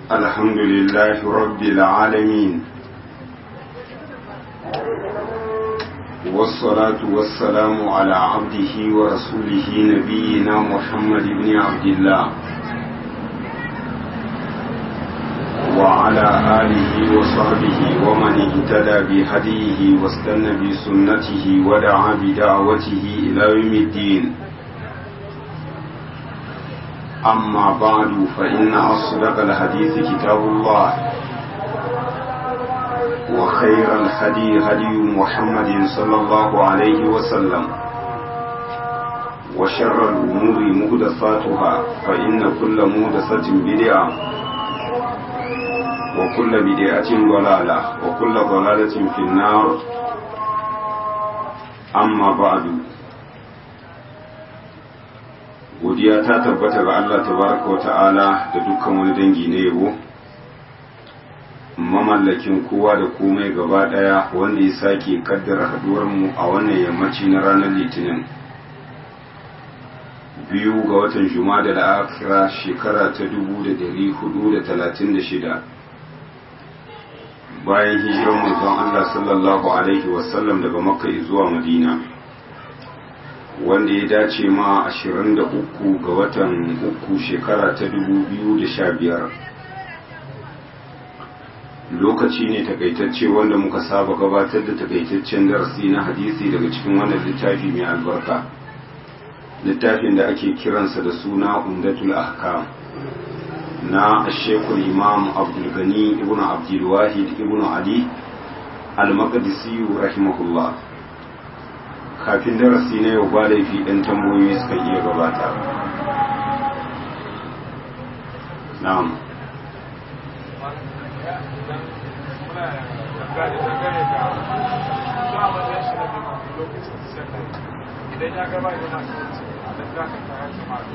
الحمد لله رب العالمين والصلاة والسلام على عبده ورسوله نبينا محمد بن عبد الله وعلى آله وصحبه ومن اهتدى بهديه واستنى بسنته ودعا بدعوته إلى يوم الدين أما بعد فإن أصدق الحديث كتاب الله وخير الهدي هدي محمد صلى الله عليه وسلم وشر الأمور مهدفاتها فإن كل مهدفة بدعة وكل بدعة ضلالة وكل ضلالة في النار أما بعد godiya ta tabbata ga Allah tabaraka wa ta'ala da dukkan wani dangi na yabo mamallakin kowa da komai gaba daya wanda ya sake kaddara haduwar mu a wannan yammaci na ranar litinin biyu ga watan juma'a da akhira shekara ta 1436 bayan hijirar manzon Allah sallallahu alaihi wasallam daga makka zuwa madina wanda ya dace ma 23 ga watan uku shekara ta 2015 lokaci ne takaitacce wanda muka saba gabatar da takaitaccen darasi na hadisi daga cikin wannan littafi mai albarka littafin da ake kiransa da suna umdatul ahkam na shekul imam abdulgani ibn abdulwahid ibn ali al-maqdisi rahimahullah kafin darasi na yau ba laifi ɗan tambayoyi suka iya gabata na'am idan ya gaba da masu a da za ka tara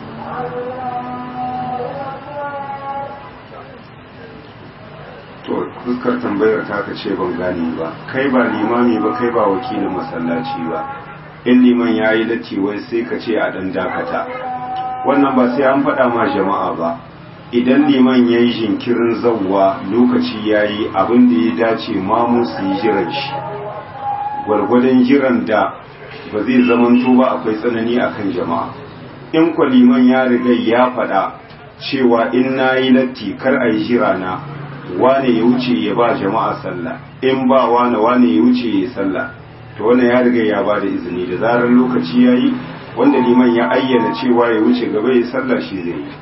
to fuskar tambayar ta ka ce ban gane ba kai ba limami ba kai ba wakilin masallaci ba in liman ya yi latti wai sai ka ce a ɗan dakata wannan ba sai an faɗa ma jama'a ba idan liman ya yi jinkirin zauwa lokaci ya yi abin da ya dace mamu su yi jiran shi gwargwadon jiran da ba zai zamanto ba akwai tsanani akan jama'a in kwa liman ya riga ya faɗa cewa in na yi latti kar a yi jira na wane ya wuce ya ba jama'a sallah in ba wane wane ya wuce ya sallah to wannan ya riga ya ba da izini da zarar lokaci ya yi wanda liman ya ayyana cewa ya wuce gaba ya sallah shi zai yi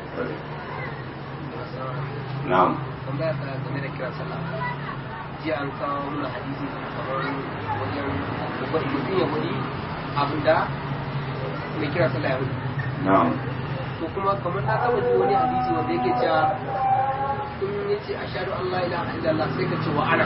na'am tambaya ta game da kira sallah jiya an kawo mana hadisi kamar wajen mutum ya wuri abin da mai kira sallah ya wuri na'am to kuma kamar na taba ji wani hadisi wanda yake cewa in ya ce ashadu an la ilaha illallah sai ka ce wa ana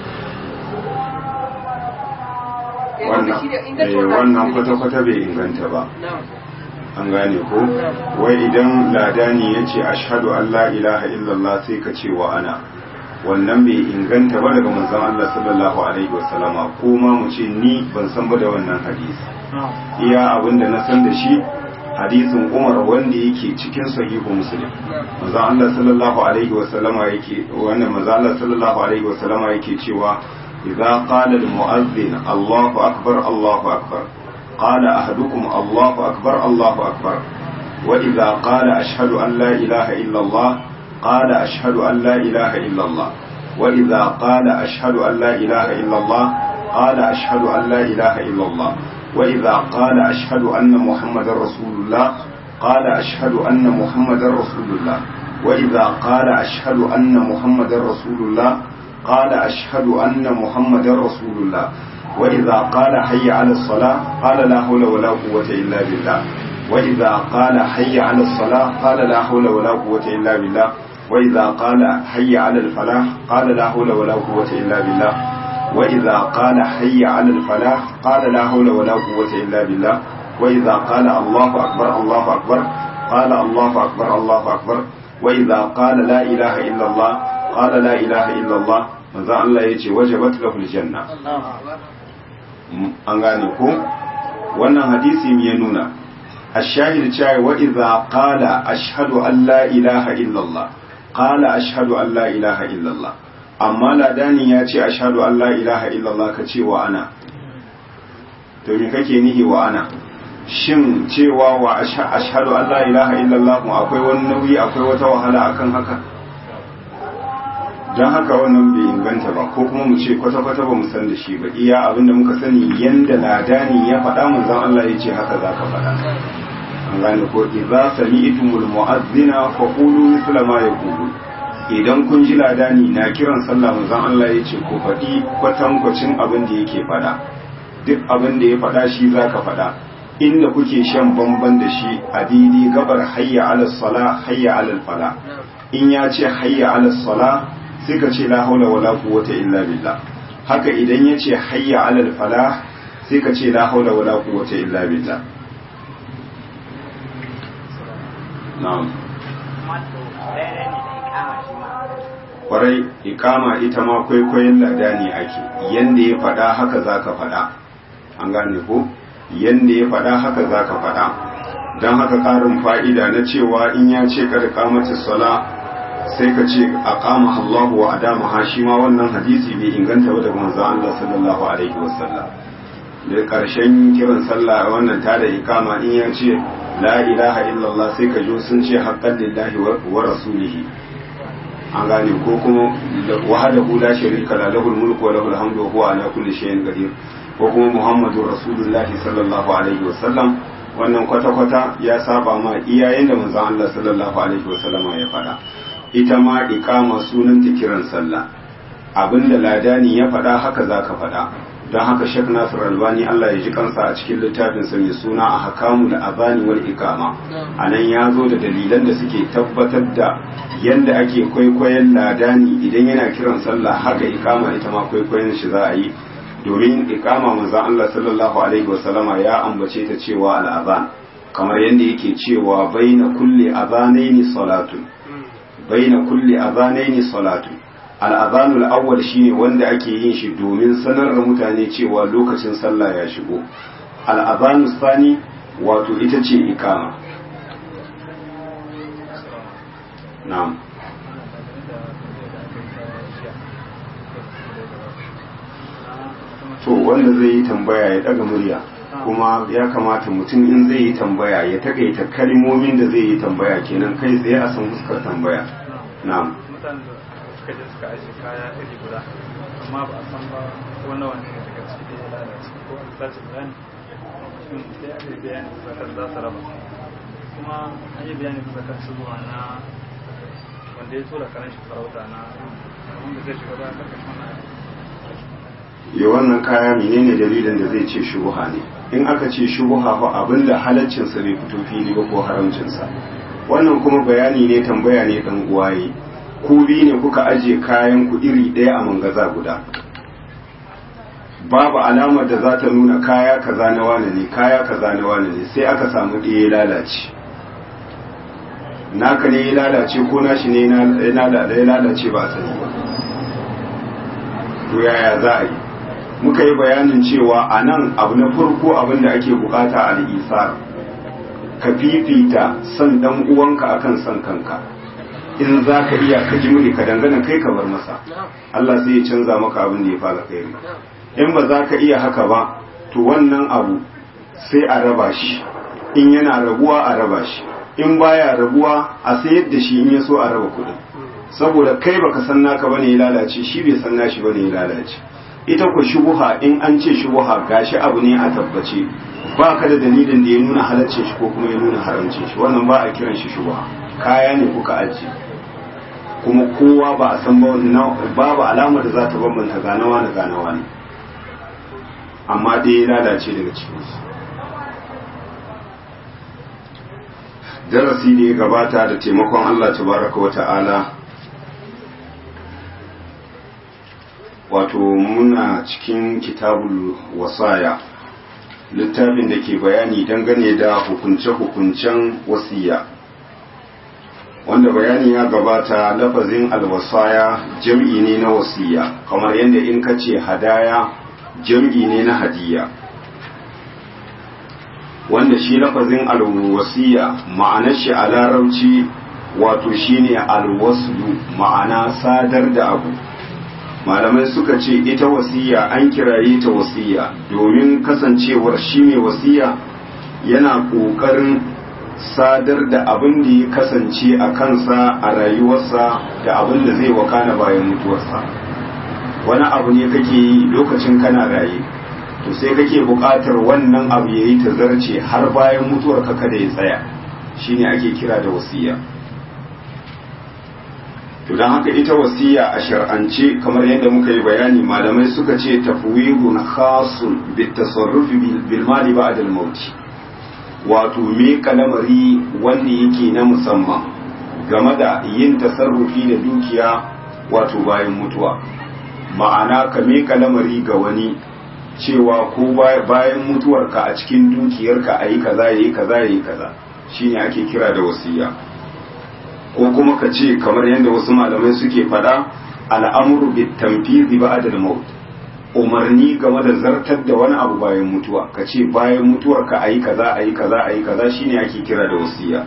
wannan kwata-kwata bai inganta ba na'am an gane ko wai idan ladani ya ce ashadu an la ilaha illallah sai ka ce wa ana wannan bai inganta ba daga manzon Allah sallallahu alaihi wasallama ko ma mu ce ni ban san ba da wannan hadisi iya abin da na san da shi hadisin Umar wanda yake cikin sahihu Muslim manzon Allah sallallahu alaihi wasallama yake wannan manzon Allah sallallahu alaihi wasallama yake cewa idza qala al-mu'adhdhin Allahu akbar Allahu akbar قال أحدكم الله أكبر الله أكبر وإذا قال أشهد أن لا إله إلا الله قال أشهد أن لا إله إلا الله وإذا قال أشهد أن لا إله إلا الله قال أشهد أن لا إله إلا الله وإذا قال أشهد أن محمد رسول الله قال أشهد أن محمد رسول الله وإذا قال أشهد أن محمد رسول الله قال أشهد أن محمد رسول الله وإذا قال حي على الصلاة قال لا حول ولا قوة إلا بالله وإذا قال حي على الصلاة قال لا حول ولا قوة إلا بالله وإذا قال حي على الفلاح قال لا حول ولا قوة إلا بالله وإذا قال حي على الفلاح قال لا حول ولا قوة إلا بالله وإذا قال الله أكبر الله أكبر قال الله أكبر الله أكبر وإذا قال لا إله إلا الله قال لا إله إلا الله manzo Allah ya ce wajabat lahul janna an gane ko wannan hadisi ya nuna ashahid cewa wa idza qala ashhadu an la ilaha illallah qala ashhadu an la ilaha illallah amma ladani ya ce ashhadu an la ilaha illallah ka ce wa ana to me kake nihi wa ana shin cewa wa ashhadu an la ilaha illallah akwai wani nauyi akwai wata wahala akan haka don haka wannan bai inganta ba ko kuma mu ce kwata-kwata ba mu san da shi ba iya abinda muka sani yanda ladani ya faɗa manzon Allah ya ce haka za ka faɗa an gane ko idza sami'tumul mu'azzina fa qulu mithla ma yaqulu idan kun ji ladani na kiran sallah manzon Allah ya ce ko faɗi kwatankwacin abin da yake faɗa duk abin da ya faɗa shi za ka faɗa inda kuke shan bamban da shi a daidai gabar hayya ala sala hayya ala fala in ya ce hayya ala sala sai ka ce la haula wala quwwata illa billah haka idan ya ce hayya ala fala sai ka ce la haula wala quwwata illa billah na'am kwarai ikama ita ma kwaikwayon lada ne ake yanda ya faɗa haka za ka faɗa an gane ko yanda ya faɗa haka za ka faɗa don haka ƙarin fa'ida na cewa in ya ce kada kamata sala sai ka ce a kama Allahu wa adama ha shi ma wannan hadisi bai inganta ba daga manzon Allah sallallahu alaihi wasallam da ƙarshen kiran sallah wannan ta da ikama in ya ce la ilaha illallah sai ka jo sun ce haqqan lillahi wa rasulihi an gane ko kuma wahadahu la sharika la lahul mulku wa lahul hamdu wa huwa ala kulli shay'in qadir ko kuma muhammadur rasulullahi sallallahu alaihi wasallam wannan kwata-kwata ya saba ma iyayen da manzon Allah sallallahu alaihi wasallama ya faɗa ita ma iqama sunan ta kiran sallah abinda ladani ya faɗa haka zaka faɗa don haka Sheikh Nasir Albani Allah ya ji kansa a cikin littafin sa mai suna a hakamu da azani wal iqama anan ya zo da dalilan da suke tabbatar da yanda ake kwaikwayon ladani idan yana kiran sallah haka iqama ita ma kwaikwayon shi za a yi domin iqama manzon Allah sallallahu alaihi wasallama ya ambace ta cewa al-azan kamar yanda yake cewa baina kulli azanaini salatun baina kulli azanaini salatu al-azanu al-awwal shine wanda ake yin shi domin sanar da mutane cewa lokacin sallah ya shigo al-azanu sani wato ita ce ikama na'am to wanda zai yi tambaya ya daga murya kuma ya kamata mutum in zai yi tambaya ya takaita kalmomin da zai yi tambaya kenan kai tsaye a san fuskar tambaya na'am mutanen da suka je suka ajiye kaya iri guda amma ba a san ba wani wani ne daga ciki da ya lalace ko an sace bayani shin sai aka yi bayani zakar za su raba kuma an yi bayani zakar shigowa na wanda ya tura karan shi sarauta na wanda zai shiga bayan karkashin wannan ya wannan kaya menene dalilin da zai ce shubuha ne in aka ce shubuha fa abinda halaccinsa bai fito fili ba ko haramcinsa wannan kuma bayani ne tambaya ne dan uwaye ku bi ne kuka aje kayan ku iri ɗaya a mangaza guda babu alamar da za ta nuna kaya kaza na wane ne kaya kaza na wane ne sai aka samu ɗaya ya lalace naka ne ya lalace ko nashi ne ya lalace ba a sani ba to yaya za a yi muka yi bayanin cewa a nan abu na farko abin da ake bukata a al'isar ka fifita son dan uwanka akan son kanka in za ka iya ka ji muni ka dangana kai ka bar masa Allah sai ya canza maka abin da ya fara kai in ba za ka iya haka ba to wannan abu sai a raba shi in yana rabuwa a raba shi in baya rabuwa a sayar da shi in ya so a raba kuɗin saboda kai baka san naka bane ya lalace shi bai san nashi bane ya lalace ita ku shubuha in an ce shubuha gashi abu ne a tabbace ba ka da dalilin da ya nuna halaccin shi ko kuma ya nuna haramcin shi wannan ba a kiran shi shubuha kaya ne kuka ajiye kuma kowa ba a san babu alamar da za ta bambanta ganawa da ganawa ne amma dai ya lalace daga cikinsu darasi da ya gabata da taimakon Allah tabaraka wa ta'ala wato muna cikin kitabul wasaya littafin da ke bayani dangane da hukunce-hukuncen wasiya wanda bayani ya gabata lafazin alwasaya jam'i ne na wasiya kamar yadda in ka ce hadaya jam'i ne na hadiya wanda shi lafazin alwasiya ma'anar shi a larabci wato shine alwaslu ma'ana sadar da abu malamai suka ce ita wasiya an kiraye ta wasiya domin kasancewar shi mai wasiya yana ƙoƙarin sadar da abin da ya kasance a kansa a rayuwarsa da abin da zai wakana bayan mutuwarsa wani abu ne kake yi lokacin kana raye to sai kake buƙatar wannan abu ya yi tazarce har bayan mutuwarka kada ya tsaya shine ake kira da wasiya to don haka ita wasiya a shar'ance kamar yadda muka yi bayani malamai suka ce tafwidun khasun bit tasarrufi bil mali ba'da al maut wato me kalamari wanda yake na musamman game da yin tasarrufi da dukiya wato bayan mutuwa ma'ana ka me kalamari ga wani cewa ko bayan mutuwarka a cikin dukiyarka ayi kaza yayi kaza yayi kaza shine ake kira da wasiya ko kuma ka ce kamar yadda wasu malamai suke faɗa al'amuru bi tamfizi ba'da al-maut umarni game da zartar da wani abu bayan mutuwa ka ce bayan mutuwar ka ayi kaza ayi kaza ayi kaza shine ake kira da wasiya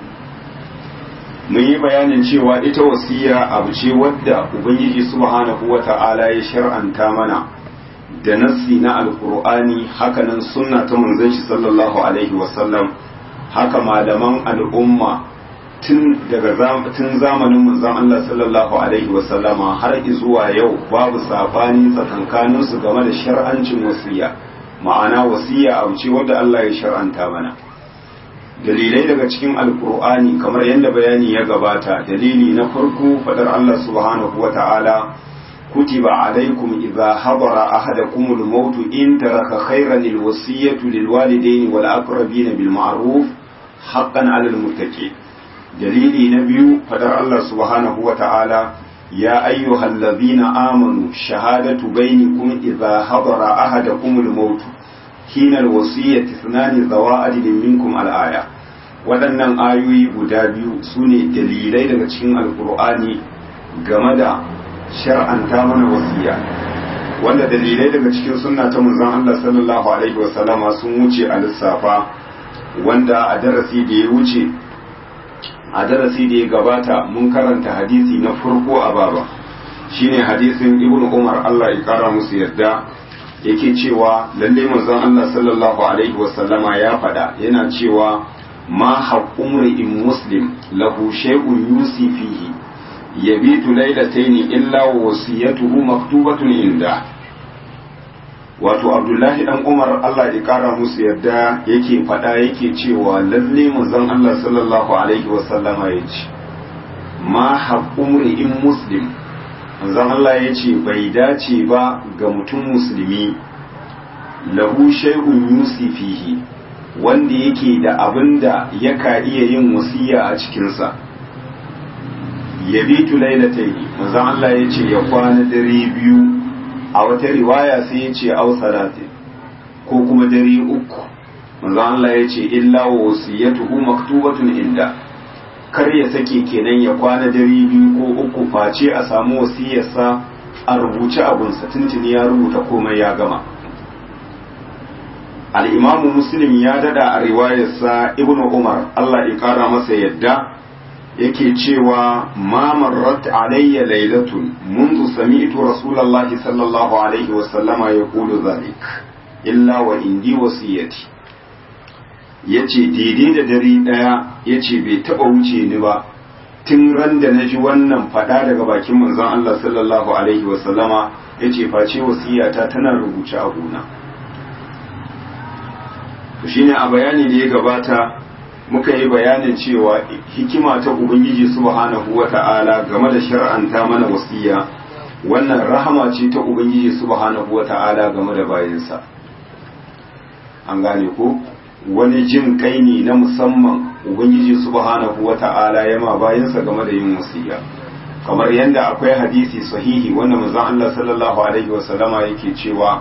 mun yi bayanin cewa ita wasiya abu ce wadda ubangiji subhanahu wata'ala ya shar'anta mana da nassi na alqur'ani hakanan sunna ta manzon shi sallallahu alaihi wasallam haka malaman al'umma tun daga tun zamanin manzon Allah sallallahu alaihi wasallama har zuwa yau babu sabani tsakankanin su game da shar'ancin wasiya ma'ana wasiya abu ce wanda Allah ya shar'anta mana dalilai daga cikin alkur'ani kamar yadda bayani ya gabata dalili na farko fadar Allah subhanahu wata'ala kutiba alaikum idza hadara ahadakumul maut in taraka khayran alwasiyatu lilwalidayn wal aqrabin bil ma'ruf haqqan 'alal muttaqin dalili na biyu fadar Allah subhanahu wa ta'ala ya ayyuhal ladhina amanu shahadatu bainakum idza hadara ahadakumul maut hina alwasiyati ithnani zawa adlin minkum alaya waɗannan ayoyi guda biyu sune dalilai daga cikin alqur'ani game da shar'anta mana wasiya wanda dalilai daga cikin sunna ta manzon Allah sallallahu alaihi wasallama sun wuce a lissafa wanda a darasi da ya wuce a darasi da ya gabata mun karanta hadisi na farko a baba shine hadisin ibn umar Allah ya kara musu yarda yake cewa lalle manzon Allah sallallahu alaihi wasallama ya faɗa yana cewa ma haqqumri in muslim lahu shay'un yusi fihi yabitu laylatayn illa wasiyatuhu maktubatun inda wato abdullahi dan umar allah ya kara musu yadda yake faɗa yake cewa lalle manzon allah sallallahu alaihi wasallama ya ce ma haƙumri in muslim manzon allah ya ce bai dace ba ga mutum musulmi lahu shay'un yusi fihi wanda yake da abin da yaka iya yin wasiya a cikinsa yabitu lailataini manzon allah ya ce ya kwana dare biyu a wata riwaya sai ya ce au salati ko kuma dare uku manzo Allah ya ce illa wa wasiyatuhu maktubatun inda kar ya sake kenan ya kwana dare biyu ko uku face a samu wasiyarsa a rubuce abunsa tuntuni ya rubuta komai ya gama al-imam muslim ya dada a riwayarsa ibnu umar Allah ya kara masa yadda yake cewa ma marrat alayya laylatun منذ سمعت رسول الله صلى الله عليه وسلم يقول ذلك إلا وإندي وصيتي yace daidai da dare ɗaya yace bai taɓa wuce ni ba tun ran da na ji wannan faɗa daga bakin manzon Allah sallallahu alaihi wasallama yace face wasiyata tana rubuce a gona to shine a bayani da ya gabata muka yi bayanin cewa hikima ta ubangiji subhanahu wata'ala game da shar'anta mana wasiya wannan rahama ce ta ubangiji subhanahu wata'ala game da bayinsa an gane ko wani jin kai ne na musamman ubangiji subhanahu wata'ala ya ma bayinsa game da yin wasiya kamar yadda akwai hadisi sahihi wanda manzon Allah sallallahu alaihi wasallama yake cewa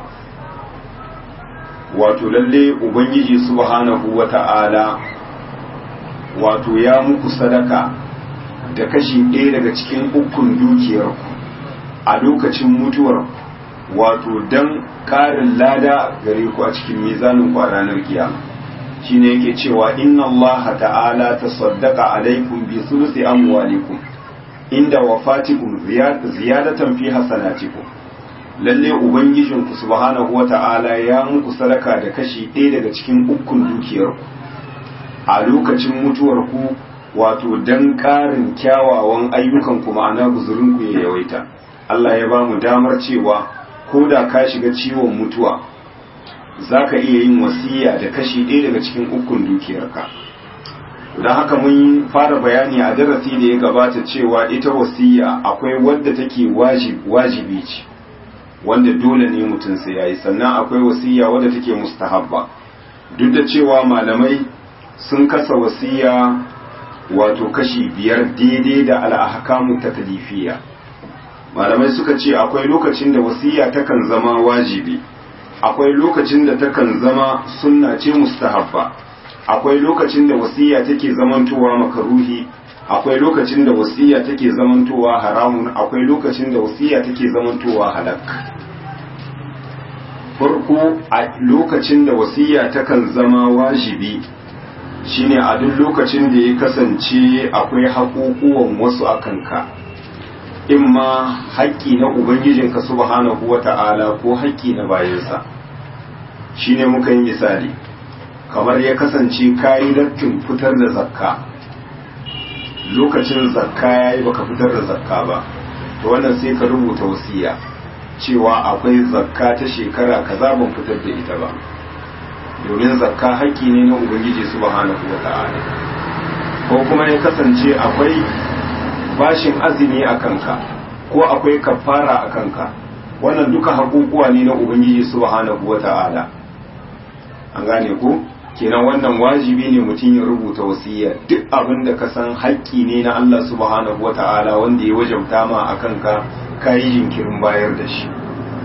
wato lalle ubangiji subhanahu wata'ala wato ya muku sadaka da kashi ɗaya daga cikin ukun dukiyarku a lokacin mutuwar wato don ƙarin lada gare ku a cikin mizanin ku a ranar kiyama shine yake cewa inna allaha ta'ala tasaddaqa alaikum bi thuluthi amwalikum inda wafatikum ziyadatan fi hasanatikum lalle ubangijinku subhanahu wata'ala ya muku sadaka da kashi ɗaya daga cikin ukun dukiyarku a lokacin mutuwarku wato dan ƙarin kyawawan ayyukan ku ma'ana guzurinku ya yawaita Allah ya ba mu damar cewa ko da ka shiga ciwon mutuwa za ka iya yin wasiya da kashi ɗaya daga cikin ukun dukiyarka don haka mun fara bayani a darasi da ya gabata cewa ita wasiya akwai wadda take wajibi ce wanda dole ne mutum sai yayi sannan akwai wasiya wadda take mustahabba duk da cewa malamai sun kasa wasiya wato kashi biyar daidai da al'ahkamu taklifiyya malamai suka ce akwai lokacin da wasiya takan zama wajibi akwai lokacin da takan zama sunna ce mustahabba akwai lokacin da wasiya take zamantowa makaruhi akwai lokacin da wasiya take zamantowa haramun akwai lokacin da wasiya take zamantowa halak farko a lokacin da wasiya takan zama wajibi shine a duk lokacin da ya kasance akwai haƙuƙuwan wasu a kanka imma haƙƙi na ubangijinka subhanahu wata'ala ko haƙƙi na bayansa shine muka yi misali kamar ya kasance kayi dattin fitar da zakka lokacin zakka yayi baka fitar da zakka ba to wannan sai ka rubuta wasiya cewa akwai zakka ta shekara kaza ban fitar da ita ba domin zakka haƙƙi ne na ubangiji subhanahu wata'ala ko kuma ya kasance akwai bashin azumi a kanka ko akwai kafara a kanka wannan duka haƙuƙuwa ne na ubangiji subhanahu wata'ala an gane ku kenan wannan wajibi ne mutum ya rubuta wasiya duk abin da ka san haƙƙi ne na Allah subhanahu wata'ala wanda ya wajabta ma a kanka ka yi jinkirin bayar da shi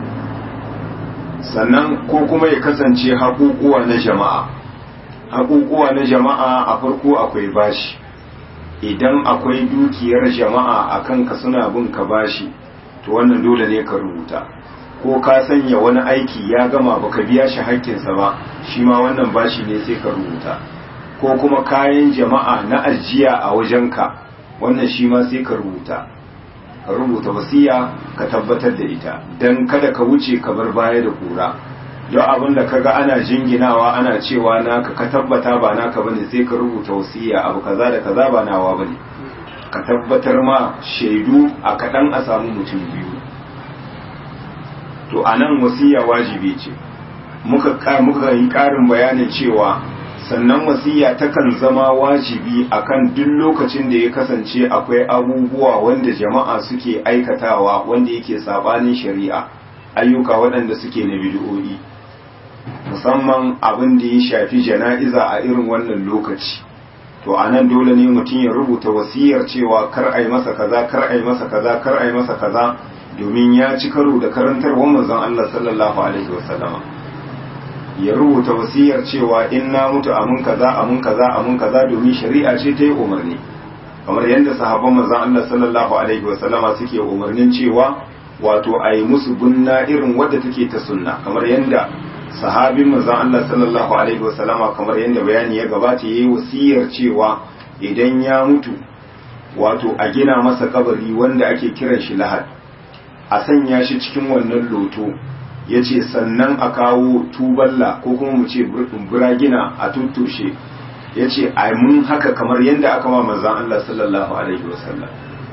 sannan ko kuma ya kasance haƙuƙuwa na jama'a haƙuƙuwa na jama'a a farko akwai bashi idan akwai dukiyar jama'a a kanka suna bin ka bashi to wannan dole ne ka rubuta ko ka sanya wani aiki ya gama baka biya shi haƙƙinsa ba shi ma wannan bashi ne sai ka rubuta ko kuma kayan jama'a na ajiya a wajenka wannan shi ma sai ka rubuta ka rubuta wasiya ka tabbatar da ita don kada ka wuce ka bar baya da kura don abin da kaga ana jinginawa ana cewa naka ka tabbata ba naka bane sai ka rubuta wasiya abu kaza da kaza ba nawa bane ka tabbatar ma shaidu a kaɗan a samu mutum biyu to a nan wasiya wajibi ce muka muka yi ƙarin bayanin cewa sannan wasiya takan zama wajibi akan duk lokacin da ya kasance akwai abubuwa wanda jama'a suke aikatawa wanda yake sabanin shari'a ayyuka waɗanda suke na bid'o'i musamman abin da ya shafi jana'iza a irin wannan lokaci to a nan dole ne mutum ya rubuta wasiyar cewa kar a yi masa kaza kar a yi masa kaza kar a yi masa kaza domin ya ci karo da karantarwar manzon Allah sallallahu alaihi wasallama ya rubuta wasiyar cewa in na mutu amun kaza amun kaza amun kaza domin shari'a ce ta yi umarni kamar yadda sahabban manzon Allah sallallahu alaihi wasallama suke umarnin cewa wato a yi musu bunna irin wadda take ta sunna kamar yadda sahabin manzon Allah sallallahu alaihi wasallama kamar yadda bayani ya gabata yayi wasiyar cewa idan ya mutu wato a gina masa kabari wanda ake kiran shi lahad a sanya shi cikin wannan loto ya ce sannan a kawo tuballa ko kuma mu ce buragina a tuttushe ya ce a mun haka kamar yadda aka ma manzan Allah sallallahu alaihi wasallam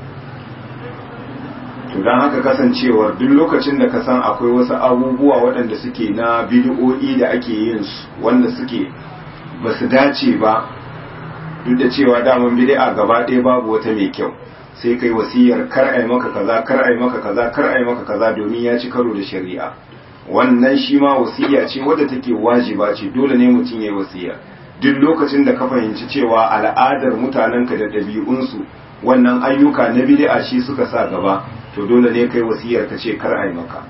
to don haka kasancewar duk lokacin da ka san akwai wasu abubuwa waɗanda suke na bid'o'i da ake yin su wanda suke ba su dace ba duk da cewa daman bid'a gaba ɗaya babu wata mai kyau sai kai wasiyar kar ai maka kaza kar ai maka kaza kar ai maka kaza domin ya ci karo da shari'a wannan shi ma wasiya ce wadda take wajiba ce dole ne mutum ya yi wasiya duk lokacin da ka fahimci cewa al'adar mutanenka da ɗabi'unsu wannan ayyuka na bid'a shi suka sa gaba to dole ne kai wasiyar ka ce kar ai maka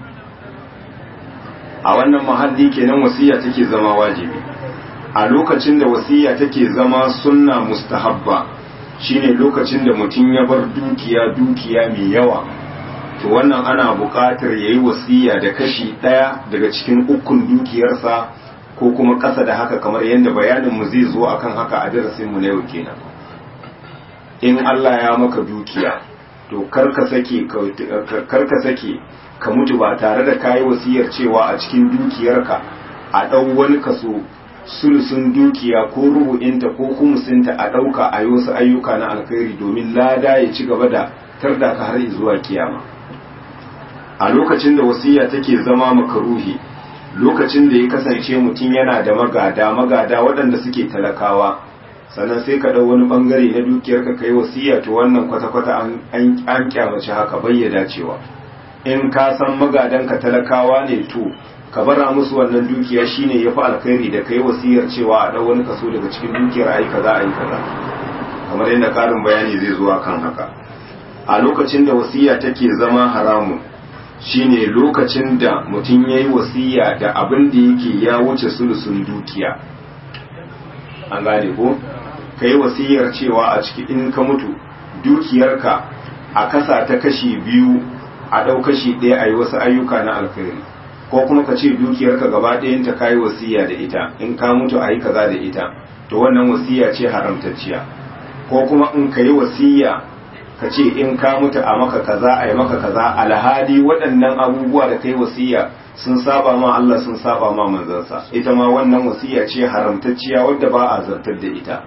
a wannan mahalli kenan wasiya take zama wajibi a lokacin da wasiya take zama sunna mustahabba shine lokacin da mutum ya bar dukiya dukiya mai yawa to wannan ana buƙatar ya yi wasiya da kashi ɗaya daga cikin ukun dukiyarsa ko kuma ƙasa da haka kamar yadda bayanin mu zai zo akan haka a darasin mu na yau kenan in Allah ya maka dukiya to karka sake karka sake ka mutu ba tare da kayi wasiyar cewa a cikin dukiyarka a ɗau wani kaso sulusun dukiya ko rubu'inta ko kumusinta a ɗauka a yi wasu ayyuka na alkhairi domin lada ya ci gaba da tarda ka har zuwa kiyama a lokacin da wasiya take zama makaruhi lokacin da ya kasance mutum yana da magada magada waɗanda suke talakawa sannan sai ka ɗau wani ɓangare na dukiyarka ka yi wasiya to wannan kwata-kwata an kyamace haka bayyada cewa in ka san magadanka talakawa ne to ka bara musu wannan dukiya shine yafi alkhairi da kai wasiyar cewa a dau wani kaso daga cikin dukiyar ayi kaza ayi kaza kamar yadda karin bayani zai zuwa kan haka a lokacin da wasiya take zama haramun shine lokacin da mutum yayi wasiya da abin da yake ya wuce sulusun dukiya an gane ko kai wasiyar cewa a ciki in ka mutu dukiyarka a kasa ta kashi biyu a ɗau kashi ɗaya a yi wasu ayyuka na alkhairi ko kuma ka ce dukiyarka gaba ɗayanta ka yi wasiya da ita in ka mutu a yi kaza da ita to wannan wasiya ce haramtacciya ko kuma in ka yi wasiya ka ce in ka mutu a maka kaza a yi maka kaza alhali waɗannan abubuwa da ka yi wasiya sun saba ma Allah sun saba ma manzansa ita ma wannan wasiya ce haramtacciya wadda ba a zartar da ita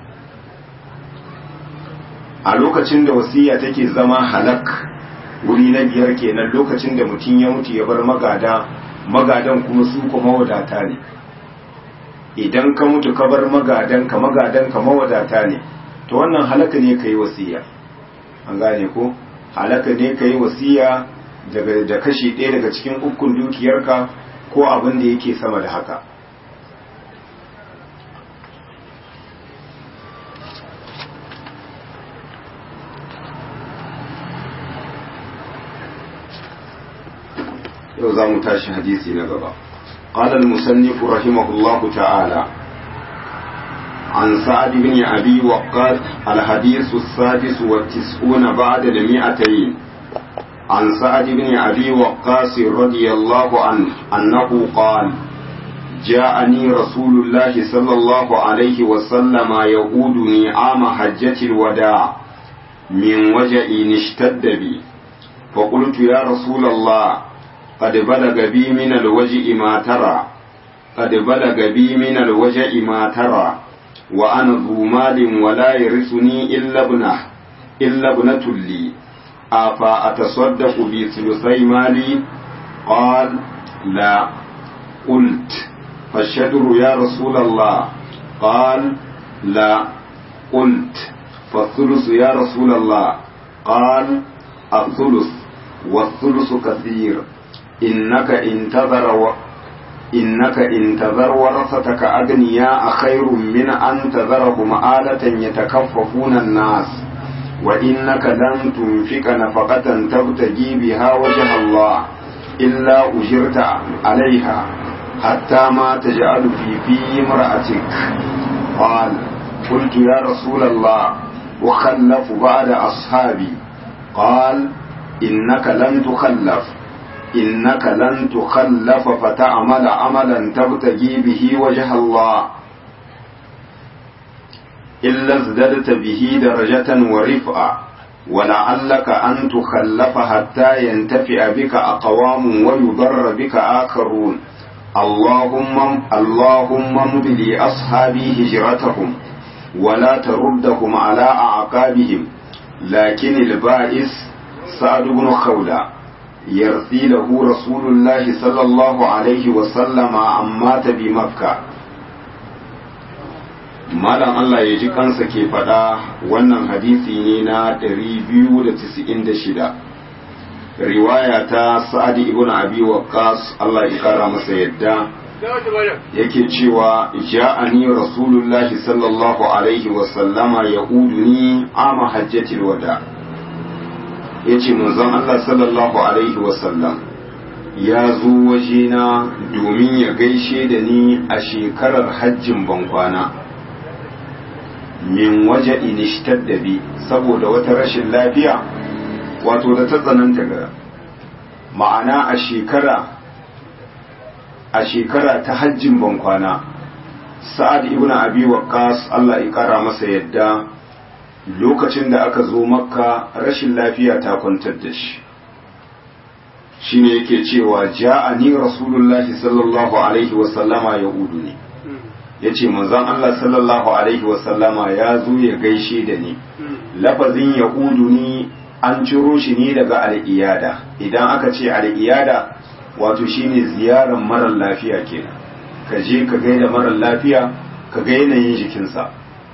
a lokacin da wasiya take zama halak wuri na biyar kenan lokacin da mutum ya mutu ya bar magada magadan kuma su kuma wadata ne idan ka mutu ka bar magadan ka magadan ka mawadata ne to wannan halaka ne kai wasiya an gane ko halaka ne kai wasiya daga da kashi ɗaya daga cikin ukun dukiyarka ko abin da yake sama da haka yau za mu tashi hadisi na gaba قال المصنف رحمه الله تعالى عن سعد بن أبي وقاص الحديث السادس والتسعون بعد المئتين عن سعد بن أبي وقاص رضي الله عنه أنه قال جاءني رسول الله صلى الله عليه وسلم يقودني عام حجة الوداع من وجع اشتد بي فقلت يا رسول الله قد بلغ بي من الوجع ما ترى قد بلغ بي من الوجع ما ترى وأنا ذو مال ولا يرثني إلا ابنه إلا ابنة لي أفا أتصدق بثلثي مالي قال لا قلت فالشدر يا رسول الله قال لا قلت فالثلث يا رسول الله قال الثلث والثلث كثير إنك انتظر و... إنك انتظر ورثتك أغنياء خير من أن تذرهم آلة يتكففون الناس وإنك لن تنفق نفقة تبتغي بها وجه الله إلا أجرت عليها حتى ما تجعل في في امرأتك قال قلت يا رسول الله وخلف بعد أصحابي قال إنك لن تخلف إنك لن تخلف فتعمل عملا تبتغي به وجه الله إلا ازددت به درجة ورفعة ولعلك أن تخلف حتى ينتفع بك أقوام ويضر بك آخرون اللهم اللهم امض لأصحابي هجرتهم ولا تردهم على أعقابهم لكن البائس سعد بن خولة يرثي له رسول الله صلى الله عليه وسلم عن مات بمكة malam Allah ya ji kansa ke faɗa wannan hadisi ne na 296 riwaya ta sa'adi ibn abi waqqas Allah ya kara masa yadda yake cewa ja'ani rasulullahi sallallahu alaihi wa sallama yaquduni ama hajjatil wada yace manzon Allah sallallahu alaihi wa sallam ya zo wajena domin ya gaishe da ni a shekarar hajjin bankwana min waje inishtar da bi saboda wata rashin lafiya wato da ta tsananta ga ma'ana a shekara a shekara ta hajjin bankwana sa'ad ibn abi waqqas Allah ya kara masa yadda lokacin da aka zo makka rashin lafiya ta kwantar da shi shine yake cewa ja'ani rasulullahi sallallahu alaihi wa sallama ya ne yace manzon Allah sallallahu alaihi wa sallama ya zo ya gaishe da ni lafazin ya ni an ciro shi ne daga al'iyada idan aka ce al'iyada wato shine ziyarar marar lafiya kenan ka je ka gaida marar lafiya ka ga yanayin jikinsa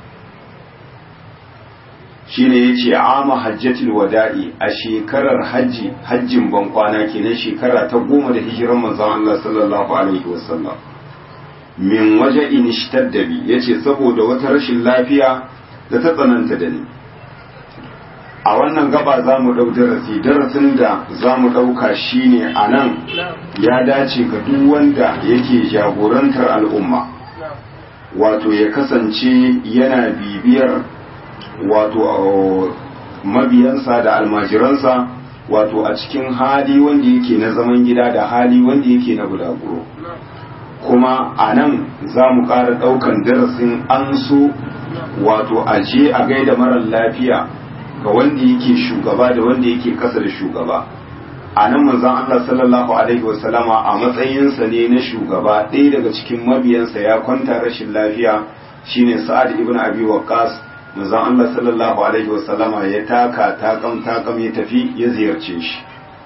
shine yace ama hajjatul wada'i a shekarar hajji hajjin ban kwana kenan shekara ta goma da hijiran manzon Allah sallallahu alaihi wasallam min waje in ishtadda bi yace saboda wata rashin lafiya da ta tsananta da ni a wannan gaba za mu ɗau darasi darasin da za mu ɗauka shine a nan ya dace ga duk wanda yake jagorantar al'umma wato ya kasance yana bibiyar wato mabiyansa da almajiransa wato a cikin hali wanda yake na zaman gida da hali wanda yake na bulaguro kuma a nan za mu ƙara ɗaukan darasin an so wato a je a gaida marar lafiya ga wanda yake shugaba da wanda yake kasa da shugaba a nan manzon Allah sallallahu alaihi wasallama a matsayinsa ne na shugaba ɗaya daga cikin mabiyansa ya kwanta rashin lafiya shine Sa'ad ibn Abi Waqqas manzon Allah sallallahu alaihi wasallama ya taka takam takam ya tafi ya ziyarce shi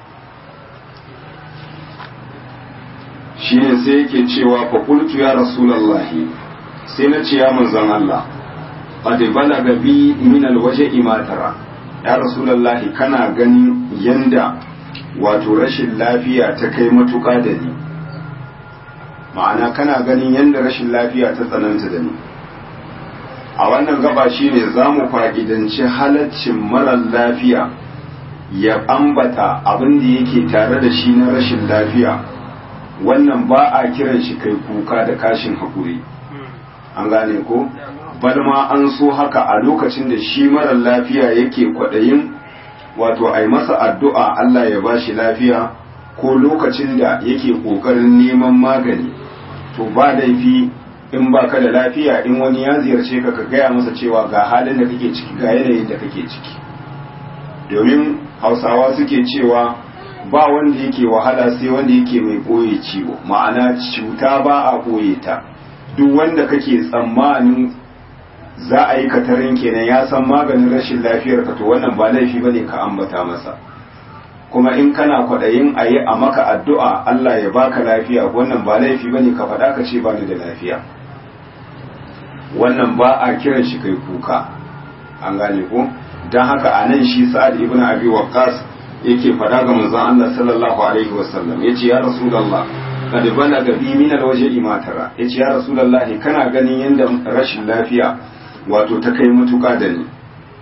shine sai yake cewa fa qultu ya rasulullahi sai na ce ya manzon Allah qad balaga bi min alwaj'i ma tara ya rasulullahi kana ganin yanda wato rashin lafiya ta kai matuƙa da ni ma'ana kana ganin yanda rashin lafiya ta tsananta da ni a wannan gaba shine za mu fa'idanci halaccin marar lafiya ya ambata abin da yake tare da shi na rashin lafiya wannan ba a kiran shi kai kuka da kashin haƙuri an gane ko balma an so haka a lokacin da shi marar lafiya yake kwaɗayin wato a yi masa addu'a Allah ya ba shi lafiya ko lokacin da yake ƙoƙarin neman magani to ba laifi in ba ka da lafiya in wani ya ziyarce ka ka gaya masa cewa ga halin da kake ciki ga yanayin da kake ciki domin hausawa suke cewa ba wanda yake wahala sai wanda yake mai ɓoye ciwo ma'ana cuta ba a ɓoye ta duk wanda kake tsammanin za a yi katarin kenan ya san maganin rashin lafiyar ka to wannan ba laifi ba ne ka ambata masa kuma in kana kwaɗayin a yi a maka addu'a Allah ya baka lafiya wannan ba laifi ba ne ka faɗa ka ce ba ni da lafiya wannan ba a kiran shi kai kuka an gane ko don haka a nan shi sa'ad ibn abi waqqas yake faɗa ga manzon Allah sallallahu alaihi wasallam yace ya rasulullah kad balaga bi min alwajhi ma tara yace ya rasulullah kana ganin yanda rashin lafiya wato ta kai matuƙa da ni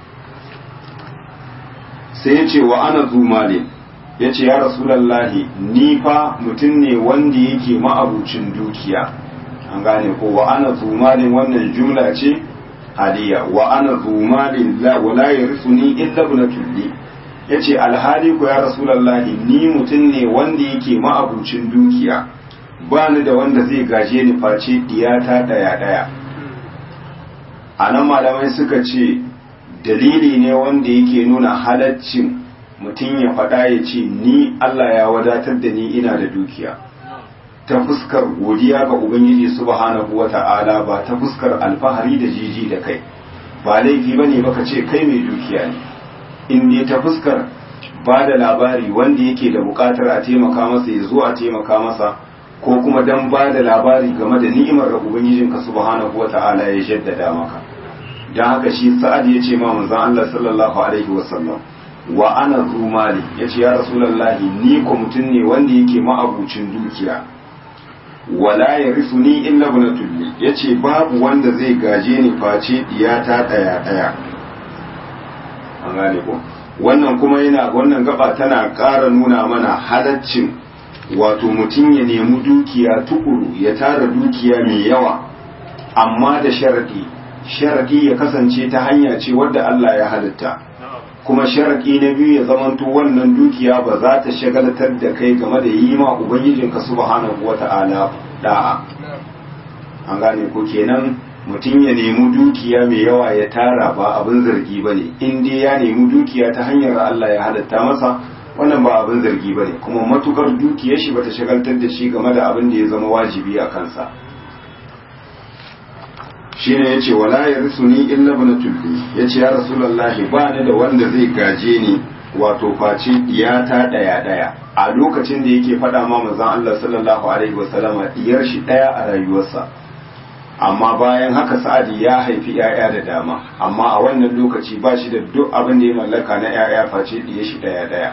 sai ya ce wa ana zumale ya ce ya rasulallahi ni fa mutum ne wanda yake ma'abucin dukiya an gane ko wa ana zumalin wannan jumla ce hadiya wa ana zumalin la wala yarisuni illa ibnatulli yace alhali ko ya rasulallahi ni mutum ne wanda yake ma'abucin dukiya ba ni da wanda zai gaje ni face diyata daya daya a nan malamai suka ce dalili ne wanda yake nuna halaccin mutum ya faɗa ya ce ni Allah ya wadatar da ni ina da dukiya ta fuskar godiya ga Ubangiji subhanahu wa ta'ala ba ta fuskar alfahari da jiji da kai ba laifi ba ne baka ce kai mai dukiya ne in ne ta fuskar ba da labari wanda yake da buƙatar a taimaka masa ya zo a taimaka masa ko kuma dan ba da labari game da ni'imar da Ubangijinka subhanahu wa ta'ala ya jaddada maka don haka shi sa'ad ya ce ma manzon Allah sallallahu alaihi wasallam wa ana rumali ya ce ya rasulallahi ni ko mutum ne wanda yake ma'abucin dukiya wala ya risu ni illa bunatulli ya ce babu wanda zai gaje ni face diyata ɗaya ɗaya an gane ko wannan kuma yana wannan gaba tana ƙara nuna mana halaccin wato mutum ya nemi dukiya tukuru ya tara dukiya mai yawa amma da sharadi sharadi ya kasance ta hanya ce wadda Allah ya halitta kuma sharadi na biyu ya zamanto wannan dukiya ba za ta shagalatar da kai game da yi ma ubangijinka subhanahu wata'ala da'a an gane ko kenan mutum ya nemi dukiya mai yawa ya tara ba abin zargi ba ne in dai ya nemi dukiya ta hanyar Allah ya halatta masa wannan ba abin zargi ba ne kuma matukar dukiyar shi bata shagaltar da shi game da abin da ya zama wajibi a kansa shi ne ya ce wala ya risu ni illa bana tulli ya ce ya rasulallahi ba ni da wanda zai gaje ni wato face ta ɗaya ɗaya a lokacin da yake faɗa ma manzon Allah sallallahu alaihi wasallama diyar shi ɗaya a rayuwarsa amma bayan haka sa'adi ya haifi ‘ya'ya da dama amma a wannan lokaci ba shi da duk abin da ya mallaka na ‘ya'ya face ɗiye shi ɗaya ɗaya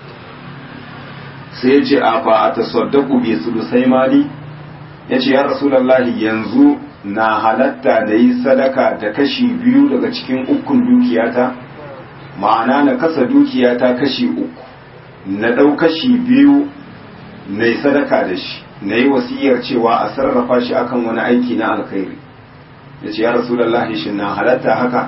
sai ya ce a fa a tasaddaku bi sulusai mali ya ce ya rasulallahi yanzu na halatta da yi sadaka da kashi biyu daga cikin ukun dukiyata ma'ana na kasa dukiyata kashi uku na ɗau kashi biyu na yi sadaka da shi na yi wasiyar cewa a sarrafa shi akan wani aiki na alkhairi ya ce ya rasulallahi shi na halatta haka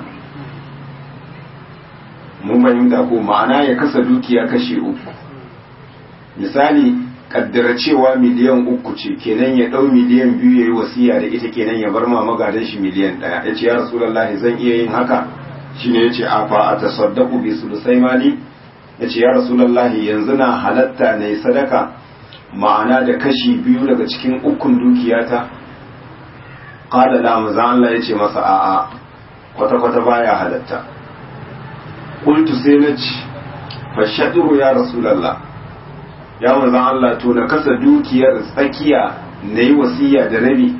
mun fahimta ko ma'ana ya kasa dukiya kashi uku misali kaddara cewa miliyan uku ce kenan ya ɗau miliyan biyu ya yi wasiya da ita kenan ya bar ma magadan shi miliyan ɗaya ya ce ya rasulallahi zan iya yin haka shine ya ce a fa a tasaddaku bi sulusai mali ya ce ya rasulallahi yanzu na halatta na yi sadaka ma'ana da kashi biyu daga cikin ukun dukiyata qala la manzan Allah yace masa a'a kwata kwata baya halatta qultu sai na ci fashaduru ya rasulullah ya manzan Allah to na kasa dukiyar tsakiya nayi wasiya da rabi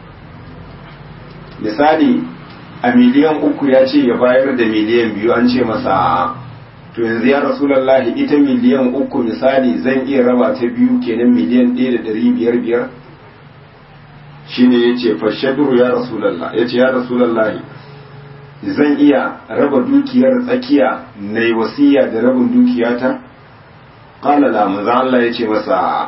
misali a miliyan uku ya ce ya bayar da miliyan biyu an ce masa a'a to yanzu ya rasulallahi ita miliyan uku misali zan iya raba ta biyu kenan miliyan ɗaya da ɗari biyar biyar shine ya ce fashaduru ya rasulallah ya ce ya rasulallahi zan iya raba dukiyar tsakiya na yi wasiya da rabin dukiyata ƙala la manzo Allah ya ce masa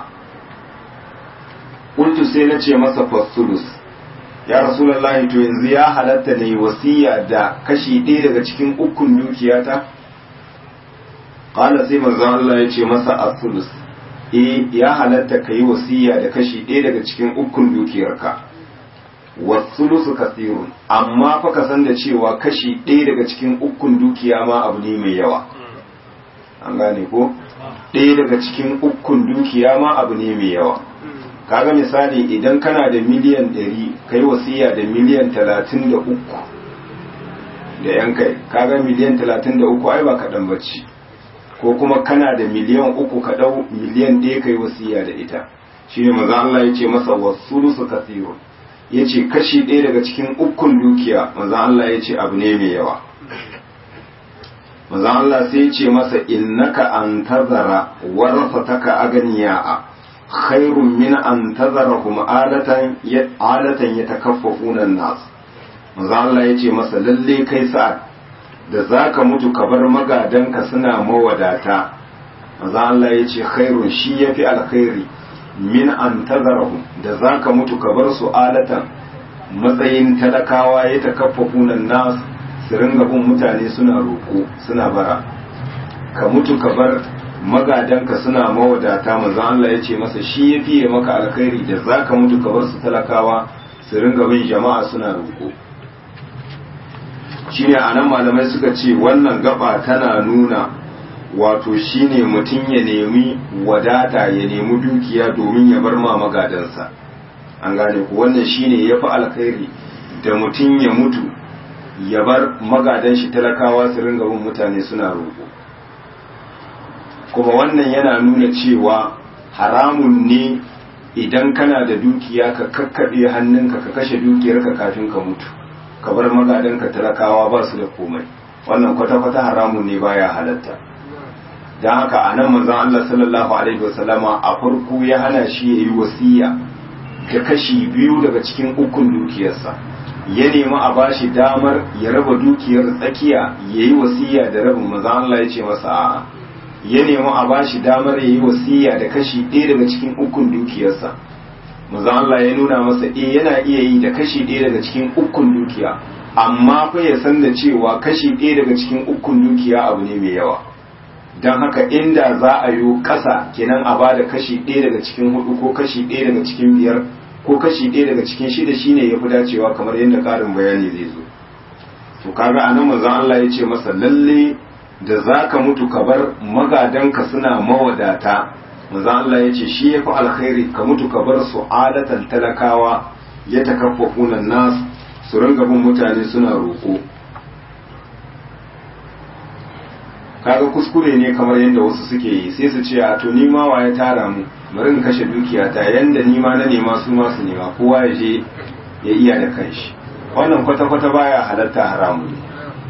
ƙultu sai na ce masa fasulus ya rasulallahi to yanzu ya halatta na yi wasiya da kashi ɗaya daga cikin ukun dukiyata qala sai manzon Allah ya ce masa as-sulus eh ya halatta kai wasiya da kashi ɗaya daga cikin ukun dukiyarka was-sulusu kasirun amma fa ka san da cewa kashi ɗaya daga cikin ukun dukiya ma abu ne mai yawa an gane ko ɗaya daga cikin ukun dukiya ma abu ne mai yawa kaga misali idan kana da miliyan ɗari kai wasiya da miliyan talatin da uku da yan kai kaga miliyan talatin da uku ai ba kaɗan bacci ko kuma kana da miliyan uku ka ɗau miliyan ɗaya kai wasiya da ita shi ne maza Allah ya ce masa wasu su kasiru ya ce kashi ɗaya daga cikin ukun dukiya maza Allah ya ce abu ne mai yawa maza Allah sai ya ce masa innaka an tazara warasataka aganiya'a khairun min an tazarahum alatan alatan yatakaffafuna an-nas maza Allah ya ce masa lalle kai sa'ad da za ka mutu ka bar magadanka suna mawadata maza Allah ya ce khairun shi ya fi alkhairi min an tazarahum da za ka mutu ka bar su alatan matsayin talakawa ya ta kafa kunan nas su ringa bin mutane suna roƙo suna bara ka mutu ka bar magadanka suna mawadata maza Allah ya ce masa shi ya fiye maka alkhairi da za ka mutu ka bar su talakawa su ringa bin jama'a suna roƙo shine a nan malamai suka ce wannan gaba tana nuna wato shine mutum ya nemi wadata ya nemi dukiya domin ya bar ma magadansa an gane ku wannan shine ya fi alkhairi da mutum ya mutu ya bar magadan shi talakawa su ringa bin mutane suna roƙo kuma wannan yana nuna cewa haramun ne idan kana da dukiya ka kakkaɓe hannunka ka kashe dukiyarka kafin ka mutu ka bar magadanka talakawa ba su da komai wannan kwata-kwata haramun ne baya halatta don haka a nan manzon Allah sallallahu alaihi wasallama a farko ya hana shi ya yi wasiya ga kashi biyu daga cikin ukun dukiyarsa ya nemi a bashi damar ya raba dukiyar tsakiya ya yi wasiya da rabin manzon Allah ya ce masa a'a ya nemi a bashi damar ya yi wasiya da kashi ɗaya daga cikin ukun dukiyarsa manzo Allah ya nuna masa eh yana iya yi da kashi ɗaya daga cikin ukun dukiya amma fa ya san da cewa kashi ɗaya daga cikin ukun dukiya abu ne mai yawa don haka inda za a yi ƙasa kenan a ba da kashi ɗaya daga cikin hudu ko kashi ɗaya daga cikin biyar ko kashi ɗaya daga cikin shida shine ya fi dacewa kamar yadda ƙarin bayani zai zo to kaga anan manzon Allah ya ce masa lalle da zaka mutu ka bar magadanka suna mawadata manzon Allah ya ce shi yafi alkhairi ka mutu ka bar su adatan talakawa ya takaffafuna nas su ringa bin mutane suna roƙo kaga kuskure ne kamar yadda wasu suke yi sai su ce a to ni ma wa ya tara mu bari in kashe dukiyata yanda ni ma na nema su ma su nema kowa ya je ya iya da kanshi wannan kwata-kwata baya halatta haramu ne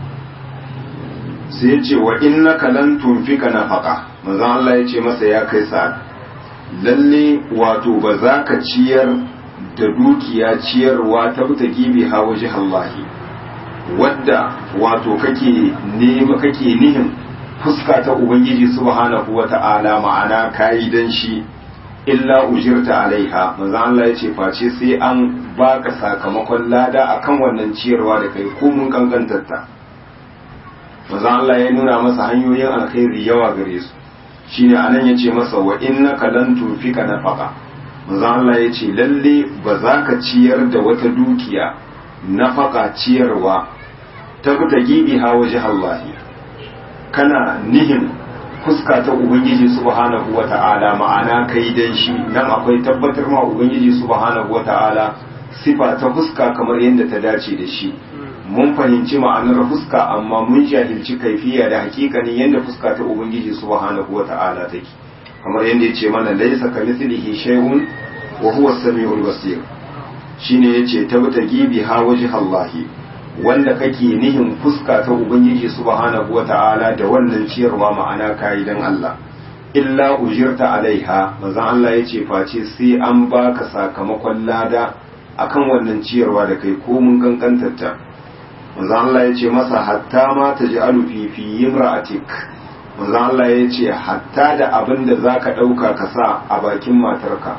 sai ya ce wa innaka lan tunfika nafaqa manzon Allah ya ce masa ya kai sa lalle wato ba za ka ciyar da dukiya ciyarwa ta buta gibi ha waje Allahi wadda wato kake nema kake nihin fuska ta ubangiji subhanahu wata'ala ma'ana kayi dan shi illa ujirta alaiha manzo Allah yace face sai an baka sakamakon lada akan wannan ciyarwa da kai ko mun kankantarta manzo Allah ya nuna masa hanyoyin alkhairi yawa gare su shine anan yace masa wa innaka lan tunfika nafaqa manzo Allah yace lalle ba za ka ciyar da wata dukiya nafaka ciyarwa ta ta gibi ha waje Allah kana nihin fuska ta ubangiji subhanahu wata'ala ma'ana kai dan shi nan akwai tabbatar ma ubangiji subhanahu wata'ala sifa ta fuska kamar yadda ta dace da shi mun fahimci ma'anar fuska amma mun jahilci kaifiya da hakikanin yadda fuska ta ubangiji subhanahu wata'ala take kamar yadda yace mana laysa kamithlihi shay'un wa huwa as-sami'ul basir shine yace tabta gibi ha wajhi Allahi wanda kake nihin fuska ta ubangiji subhanahu wata'ala da wannan ciyarwa ma'ana kayi dan Allah illa ujirta alaiha manzon Allah yace face sai an baka sakamakon lada akan wannan ciyarwa da kai ko mun kankantarta manzon Allah yace masa hatta ma taj'alu fi fi imra'atik manzon Allah yace hatta da abin da zaka dauka ka sa a bakin matarka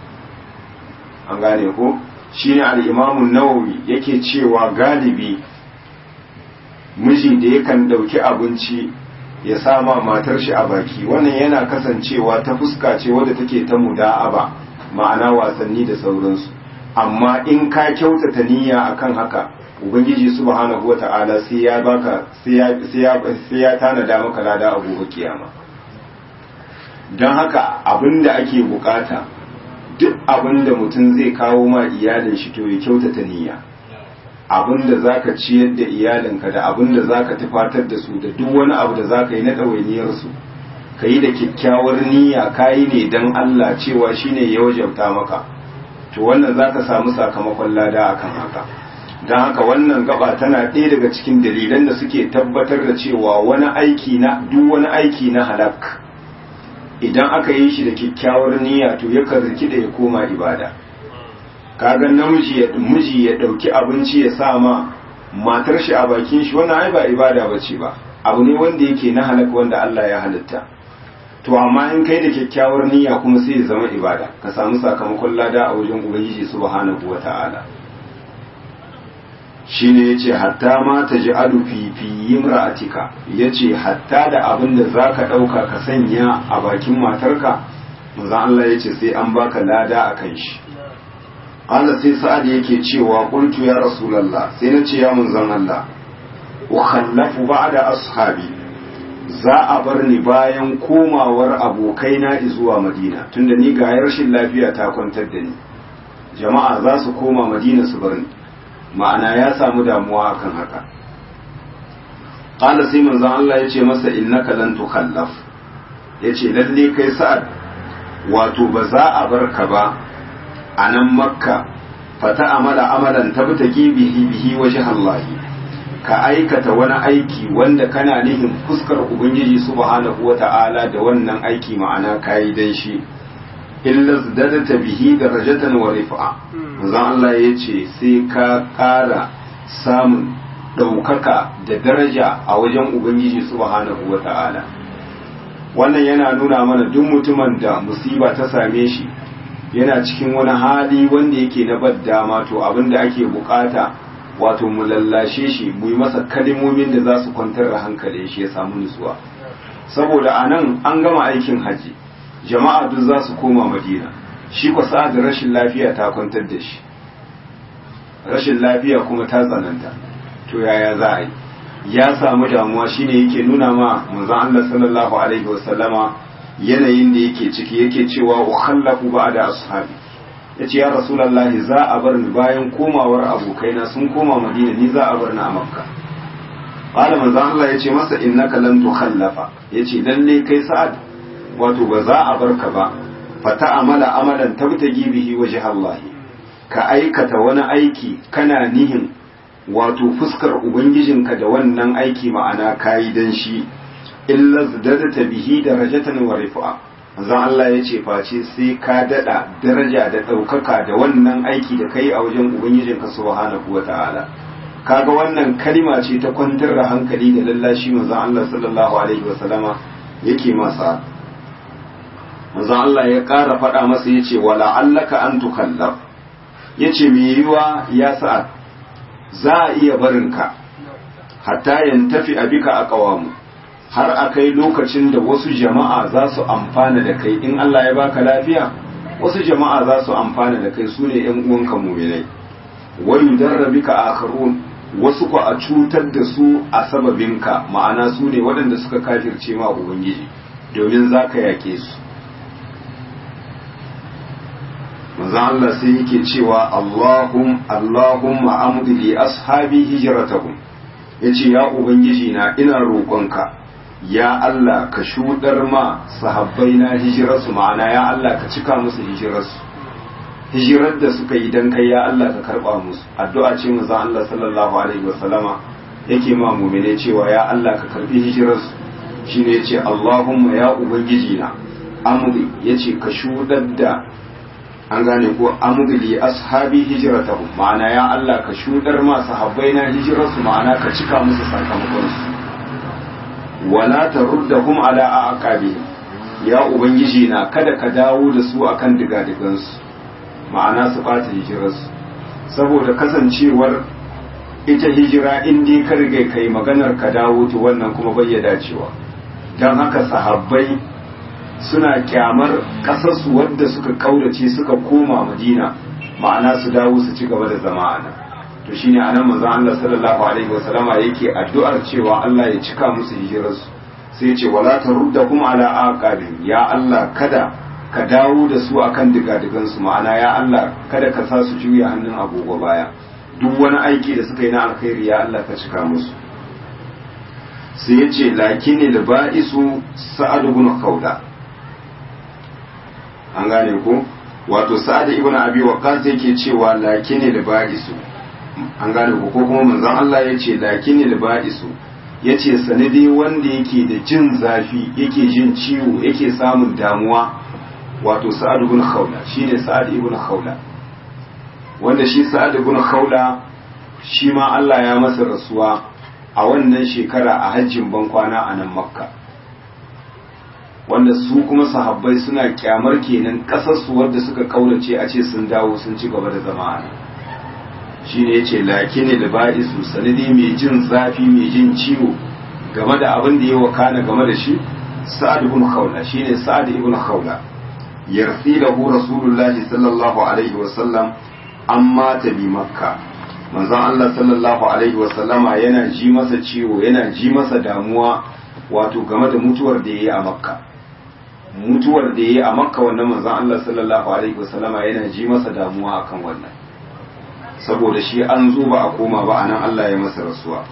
an gane ko shine al'imamun nawawi yake cewa galibi miji da yakan ɗauki abinci ya sama matar shi a baki wannan yana kasancewa ta fuska ce wadda take ta muda'aba ma'ana wasanni da sauransu amma in ka kyautata niyya akan haka ubangiji subhanahu wata'ala sai ya baka sai ya tanada maka lada a gobe kiyama don haka abinda ake bukata duk abin da mutum zai kawo ma iyalin shi to ya kyautata niyya abin da zaka ciyar da iyalinka da abin da zaka tufatar da su da duk wani abu da zaka yi na ɗawainiyar su ka yi da kyakkyawar niyya ka yi ne don Allah cewa shine ya wajabta maka to wannan zaka samu sakamakon lada akan haka don haka wannan gaba tana ɗaya daga cikin dalilan da suke tabbatar da cewa wani aiki na duk wani aiki na halak idan aka yi shi da kyakkyawar niyya to yakan rikida ya koma ibada kaga namiji ya miji ya dauki abinci ya sa ma matar shi a bakin shi wannan ai ba ibada bace ba abu ne wanda yake na halaka wanda Allah ya halitta to amma in kai da kyakkyawar niyya kuma sai ya zama ibada ka samu sakamakon lada a wajen ubangiji subhanahu wataala shine yace hatta ma taj'alu fi fi imra'atika yace hatta da abin da zaka dauka ka sanya a bakin matarka manzo Allah yace sai an baka lada akan shi Allah sai sa'ad yake cewa qultu ya rasulullah sai nace ya manzon Allah wa khallafu ba'da ashabi za a bar ni bayan komawar abokaina zuwa Madina tunda ni ga rashin lafiya ta kwantar da ni jama'a za su koma Madina su bar ni ma'ana ya samu damuwa akan haka qala sai manzon Allah ya ce masa innaka lan tukhallaf yace lalle kai sa'ad wato ba za a bar ka ba a nan makka fata amala amalan tabtaki bihi bihi wajh Allah ka aikata wani aiki wanda kana nihin fuskar ubangiji subhanahu wata'ala da wannan aiki ma'ana kayi dan shi illa zadata bihi darajatan wa rif'a manzon Allah ya ce sai ka ƙara samun ɗaukaka da daraja a wajen ubangiji subhanahu wa ta'ala wannan yana nuna mana duk mutumin da musiba ta same shi yana cikin wani hali wanda yake na bad dama to abin da ake bukata wato mu lallashe shi mu yi masa kalimomin da za su kwantar da hankalin shi ya samu nutsuwa saboda a nan an gama aikin haji jama'a duk za su koma madina shi ko sa'ad rashin lafiya ta kwantar da shi rashin lafiya kuma ta tsananta to yaya za a yi ya samu damuwa shine yake nuna ma manzon Allah sallallahu alaihi wasallama yanayin da yake ciki yake cewa ukhallafu ba'da ashabi yace ya rasulullahi za a bar ni bayan komawar abokaina sun koma madina ni za a bar ni a makka qala manzon Allah yace masa innaka lan tukhallafa yace lalle kai sa'ad wato ba za a barka ba fata amala amalan tabtagi bihi wajh Allah ka aikata wani aiki kana nihin wato fuskar ubangijinka da wannan aiki ma'ana kayi dan shi illa zadata bihi darajatan wa rifa manzon Allah ya ce face sai ka dada daraja da daukaka da wannan aiki da kai a wajen ubangijinka subhanahu wata'ala kaga wannan kalima ce ta kwantar da hankali da lallashi manzon Allah sallallahu alaihi wa sallama yake masa manzon Allah ya ƙara faɗa masa yace wala allaka an tukallaf yace me yiwa ya sa'ad za a iya barinka hatta yantafi abika a ƙawamu har a kai lokacin da wasu jama'a za su amfana da kai in Allah ya baka lafiya wasu jama'a za su amfana da kai su ne ‘yan uwanka muminai wani darrabika akharun wasu ku a cutar da su a sababinka ma'ana su ne waɗanda suka kafirce ma ubangiji domin za ka yake su manzon Allah sai yake cewa Allahum Allahumma amdi li ashabi hijratahum yace ya ubangiji na ina roƙonka ya Allah ka shudar ma sahabbai na hijirarsu ma'ana ya Allah ka cika musu hijirarsu hijirar da suka yi dan kai ya Allah ka karba musu addu'a ce manzon Allah sallallahu alaihi wasallama yake ma mu'mine cewa ya Allah ka karbi hijirarsu shine yace Allahumma ya ubangiji na amdi yace ka shudar da an gane ko amdili ashabi hijratahum ma'ana ya Allah ka shudar ma sahabbai na hijirarsu ma'ana ka cika musu sakamakon su wala taruddahum ala aqabihim ya ubangiji na kada ka dawo da su akan digadigan su ma'ana su bata hijirarsu saboda kasancewar ita hijira in dai ka riga kai maganar ka dawo to wannan kuma bai dacewa dan haka sahabbai suna kyamar kasarsu wadda suka kaurace suka koma madina ma'ana su dawo su ci gaba da zama a nan to shine anan manzon Allah sallallahu alaihi wasallama yake addu'ar cewa Allah ya cika musu hijirarsu sai ya ce wala taruddahum ala aqabihim ya Allah kada ka dawo da su akan digadigan su ma'ana ya Allah kada ka sa su juya hannun agogo baya duk wani aiki da suka yi na alkhairi ya Allah ka cika musu sai ya ce lakini ba'isu sa'ad ibn khawla an gane ko wato sa'ad ibn abi waqqas yake cewa lakini da ba'isu an gane ko ko kuma manzon Allah yace lakini da ba'isu yace sanadi wanda yake da jin zafi yake jin ciwo yake samun damuwa wato sa'ad ibn khawla shine sa'ad ibn khawla wanda shi sa'ad ibn khawla shi ma Allah ya masa rasuwa a wannan shekara a hajjin bankwana a nan makka wanda su kuma sahabbai suna kyamar kenan kasarsu wadda suka kaurace a ce sun dawo sun ci gaba da zama a nan shi ne ya ce laki ne da ba'i su sanadi mai jin zafi mai jin ciwo game da abin da ya wakana game da shi sa'ad ibn khawla shine sa'ad ibn khawla yarsi lahu rasulullahi sallallahu alaihi wa sallam amma ta bi makka manzon Allah sallallahu alaihi wa sallama yana ji masa ciwo yana ji masa damuwa wato game da mutuwar da yayi a makka mutuwar da yayi a makka wannan manzon Allah sallallahu alaihi wa sallama yana ji masa damuwa akan wannan saboda shi an zo ba a koma ba anan Allah ya masa rasuwa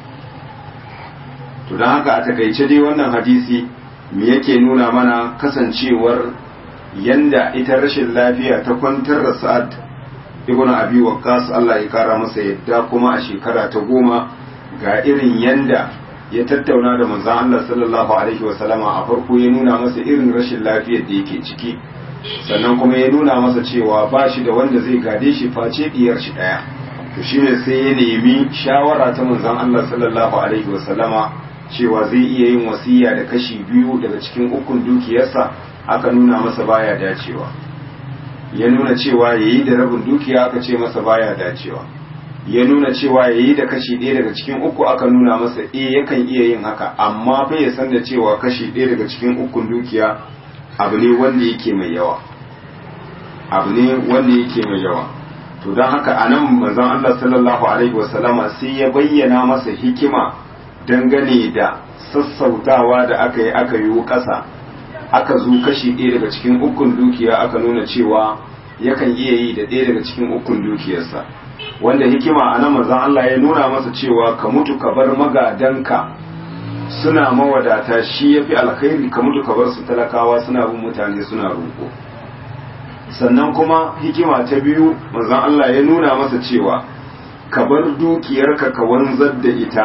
to don haka a takaice dai wannan hadisi me yake nuna mana kasancewar yanda ita rashin lafiya ta kwantar da sa'ad ibn abi waqqas Allah ya kara masa yadda kuma a shekara ta goma ga irin yanda ya tattauna da manzon Allah sallallahu alaihi wa sallama a farko ya nuna masa irin rashin lafiyar da yake ciki sannan kuma ya nuna masa cewa ba shi da wanda zai gade shi face diyar shi daya to shine sai ya nemi shawara ta manzon Allah sallallahu alaihi wa sallama cewa zai iya yin wasiya da kashi biyu daga cikin ukun dukiyarsa aka nuna masa baya dacewa ya nuna cewa yayi da rabin dukiya aka ce masa baya dacewa ya nuna cewa yayi da kashi ɗaya daga cikin uku aka nuna masa eh yakan iya yin haka amma fa ya san da cewa kashi ɗaya daga cikin ukun dukiya abu ne wanda yake mai yawa abu ne wanda yake mai yawa to don haka a nan manzon Allah sallallahu alaihi wasallama sai ya bayyana masa hikima dangane da sassautawa da aka yi aka yi ƙasa aka zo kashi ɗaya daga cikin ukun dukiya aka nuna cewa yakan iya yi da ɗaya daga cikin ukun dukiyarsa wanda hikima a nan manzon Allah ya nuna masa cewa ka mutu ka bar magadanka suna mawadata shi ya fi alkhairi ka mutu ka bar su talakawa suna bin mutane suna roƙo sannan kuma hikima ta biyu manzon Allah ya nuna masa cewa ka bar dukiyarka ka wanzar da ita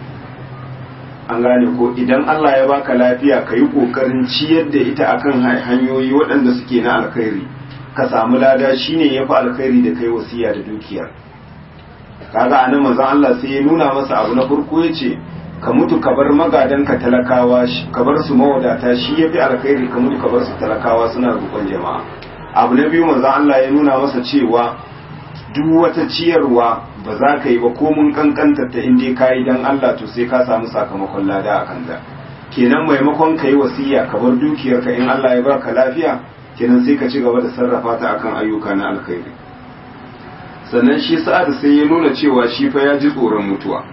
an gane ko idan Allah ya baka lafiya ka yi ƙoƙarin ciyar da ita akan hanyoyi waɗanda suke na alkhairi ka samu lada shine ya fi alkhairi da kai wasiya da dukiyar kaga anan manzon Allah sai ya nuna masa abu na farko ya ce ka mutu ka bar magadanka talakawa ka bar su mawadata shi ya fi alkhairi ka mutu ka bar su talakawa suna roƙon jama'a abu na biyu manzo Allah ya nuna masa cewa duk wata ciyarwa ba za ka yi ba ko mun kankanta ta inda ka yi dan Allah to sai ka samu sakamakon lada a kanta kenan maimakon ka yi wasiya ka bar dukiyarka in Allah ya baka lafiya kenan sai ka ci gaba da sarrafa ta akan ayyuka na alkhairi sannan shi sa'ad sai ya nuna cewa shi fa ya ji tsoron mutuwa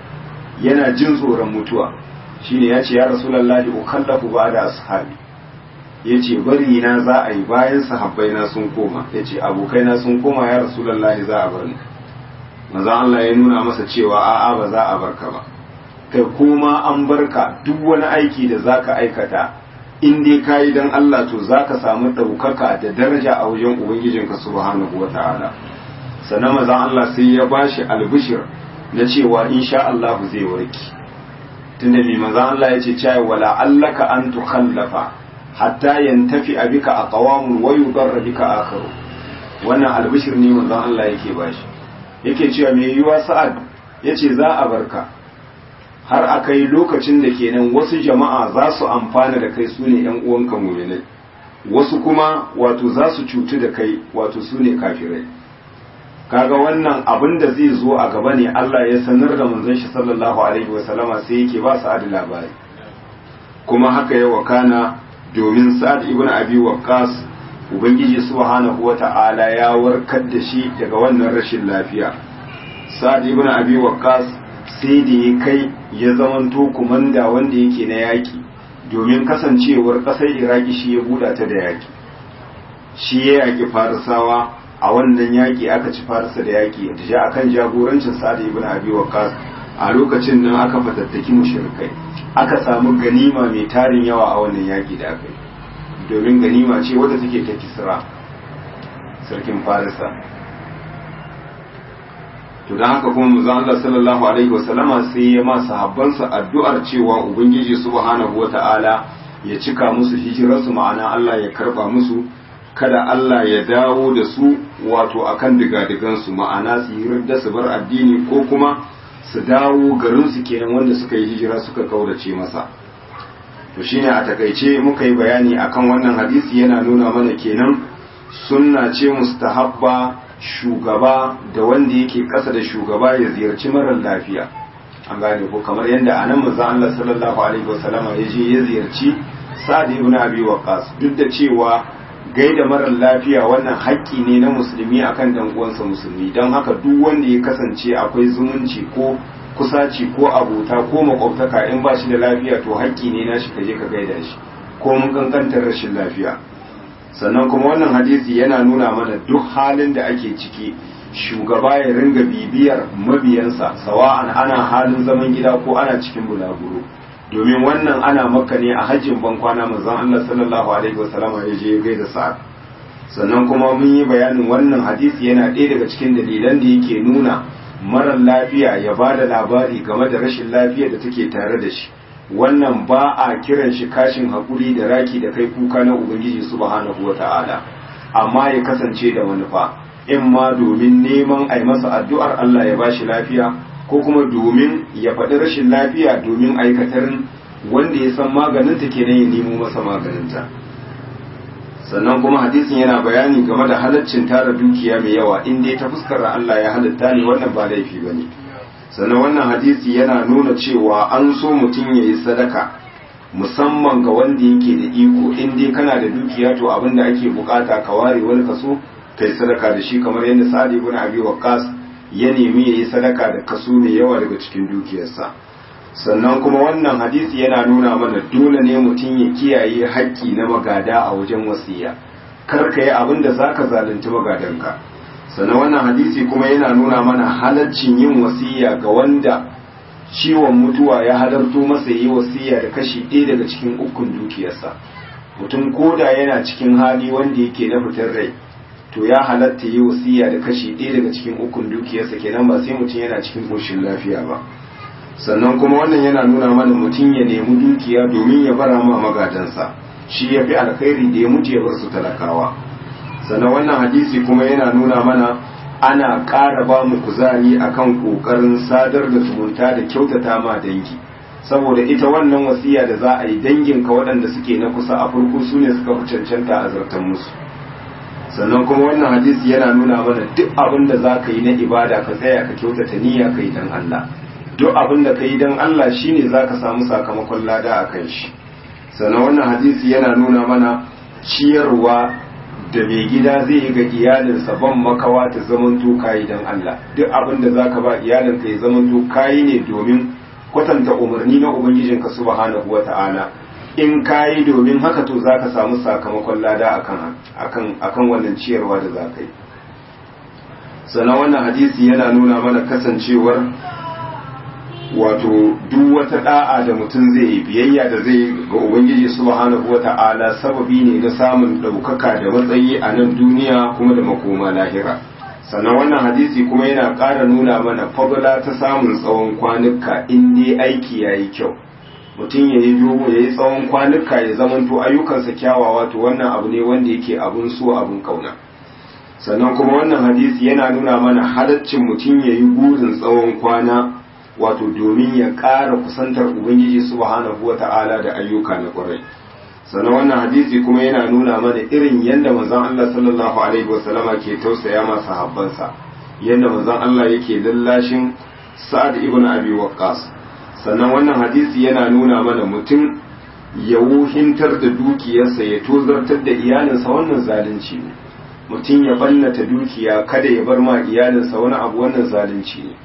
yana jin tsoron mutuwa shine ya ce ya rasulullahi ukallafu ba'da ashabi ya ce bari na za a yi bayan sahabbai na sun koma ya ce abokai na sun koma ya rasulullahi za a bar ni maza Allah ya nuna masa cewa a'a ba za a barka ba kai kuma an barka duk wani aiki da zaka aikata in dai ka yi don Allah to za ka samu ɗaukaka da daraja a wajen Ubangijinka subhanahu wa ta'ala sannan maza Allah sai ya bashi albishir na cewa insha Allah zai warki tunda mai maza Allah ya ce cewa wala allaka an tukhallafa hatta yantafi abika aqwamun wa yudarra bika akharu wannan albishir ne manzon Allah yake bashi yake cewa me yiwa sa'ad yace za a barka har akai lokacin da kenan wasu jama'a za su amfana da kai sune yan uwanka mu'minai wasu kuma wato za su cutu da kai wato sune kafirai kaga wannan abin da zai zo a gaba ne Allah ya sanar da manzon shi sallallahu alaihi wasallama sai yake ba su adi labari kuma haka ya wakana domin sa'ad ibn abi waqqas ubangiji subhanahu wata'ala ya warkar da shi daga wannan rashin lafiya sa'ad ibn abi waqqas sai da ya kai ya zamanto kumanda wanda yake na yaki domin kasancewar ƙasar iraki shi ya buɗa ta da yaki shi ya yaki farisawa a wannan yaki aka ci farisa da yaki da ja akan jagorancin sa'ad ibn abi waqqas a lokacin nan aka fatattaki mushrikai aka samu ganima mai tarin yawa a wannan yaki da aka yi domin ganima ce wadda take ta kisra sarkin farisa to don haka kuma mu Allah sallallahu alaihi wasallama sai ya ma sahabbansa addu'ar cewa ubangiji subhanahu wata'ala ya cika musu hijirarsu ma'ana Allah ya karba musu kada Allah ya dawo da su wato akan digadigansu ma'ana su yi da su bar addini ko kuma su dawo garinsu kenan wanda suka yi hijira suka kaurace masa to shine a takaice muka yi bayani akan wannan hadisi yana nuna mana kenan sunna ce mustahabba shugaba da wanda yake ƙasa da shugaba ya ziyarci marar lafiya an gane ko kamar yadda anan manzo Allah sallallahu alaihi wasallama ya je ya ziyarci Sa'd ibn Abi Waqqas duk da cewa gaida marar lafiya wannan haƙƙi ne na musulmi akan dan uwansa musulmi don haka duk wanda ya kasance akwai zumunci ko kusaci ko abota ko makwabtaka in ba shi da lafiya to haƙƙi ne na shi ka je ka gaida shi ko mun kankantar rashin lafiya sannan kuma wannan hadisi yana nuna mana duk halin da ake ciki shugaba ya ringa bibiyar mabiyansa sawa'an ana halin zaman gida ko ana cikin bulaguro domin wannan ana maka ne a hajjin bankwana manzon Allah sallallahu alaihi wasallam ya je gaida sa'ad sannan kuma mun yi bayanin wannan hadisi yana ɗaya daga cikin dalilan da yake nuna marar lafiya ya ba da labari game da rashin lafiya da take tare da shi wannan ba a kiran shi kashin haƙuri da raki da kai kuka na ubangiji subhanahu wa ta'ala amma ya kasance da manufa in ma domin neman a yi masa addu'ar Allah ya bashi lafiya ko kuma domin ya faɗi rashin lafiya domin aikatarin wanda ya san maganinta kenan ya nemo masa maganinta sannan kuma hadisin yana bayani game da halaccin tara dukiya mai yawa in dai ta fuskar Allah ya halitta ne wannan ba laifi bane sannan wannan hadisi yana nuna cewa an so mutum ya yi sadaka musamman ga wanda yake da iko in dai kana da dukiya to abin da ake bukata ka ware wani kaso kai sadaka da shi kamar yadda sa'ad ibn abi waqqas ya nemi yayi sadaka da kaso mai yawa daga cikin dukiyarsa sannan kuma wannan hadisi yana nuna mana dole ne mutum ya kiyaye haƙƙi na magada a wajen wasiya kar ka yi abin da zaka zalunci magadanka sannan wannan hadisi kuma yana nuna mana halaccin yin wasiya ga wanda ciwon mutuwa ya halarto masa yi wasiya da kashi ɗaya daga cikin ukun dukiyarsa mutum koda yana cikin hali wanda yake na fitar rai to ya halatta yi wasiya da kashi ɗaya daga cikin ukun dukiyarsa kenan ba sai mutum yana cikin ƙoshin lafiya ba sannan kuma wannan yana nuna mana mutum ya nemi dukiya domin ya bara ma magadansa shi ya fi alkhairi da ya mutu ya bar su talakawa sannan wannan hadisi kuma yana nuna mana ana ƙara ba mu kuzari akan ƙoƙarin sadar da zumunta da kyautata ma dangi saboda ita wannan wasiya da za a yi danginka waɗanda suke na kusa a farko su ne suka fi cancanta a zartan musu sannan kuma wannan hadisi yana nuna mana duk abin da za ka yi na ibada ka tsaya ka kyautata niyya ka yi don Allah duk abin da ka yi don Allah shine za ka samu sakamakon lada a kan shi sannan wannan hadisi yana nuna mana ciyarwa da mai gida zai yi ga iyalinsa ban makawa ta zamanto kayi don Allah duk abin da zaka ba iyalinka ya zamanto kayi ne domin kwatanta umarni na ubangijinka subhanahu wata'ala in kayi domin haka to zaka samu sakamakon lada akan akan akan wannan ciyarwa da zaka yi sannan wannan hadisi yana nuna mana kasancewar wato duk wata da'a da mutum zai yi biyayya da zai ga ubangiji subhanahu wata'ala sababi ne na samun ɗaukaka da matsayi a nan duniya kuma da makoma lahira sannan wannan hadisi kuma yana ƙara nuna mana fadla ta samun tsawon kwanuka in dai aiki ya yi kyau mutum ya yi dogo ya yi tsawon kwanuka ya zamanto ayyukansa kyawawa to wannan abu ne wanda yake abun so abun kauna sannan kuma wannan hadisi yana nuna mana halaccin mutum ya yi burin tsawon kwana wato domin ya ƙara kusantar ubangiji subhanahu wa ta'ala da ayyuka na ƙwarai sannan wannan hadisi kuma yana nuna mana irin yadda manzon Allah sallallahu alaihi wasallama ke tausaya masa habbansa yadda manzon Allah yake lallashin Sa'ad ibn Abi Waqqas sannan wannan hadisi yana nuna mana mutum ya wuhintar da dukiyarsa ya tozartar da iyalinsa wannan zalunci ne mutum ya bannata dukiya kada ya bar ma iyalinsa wani abu wannan zalunci ne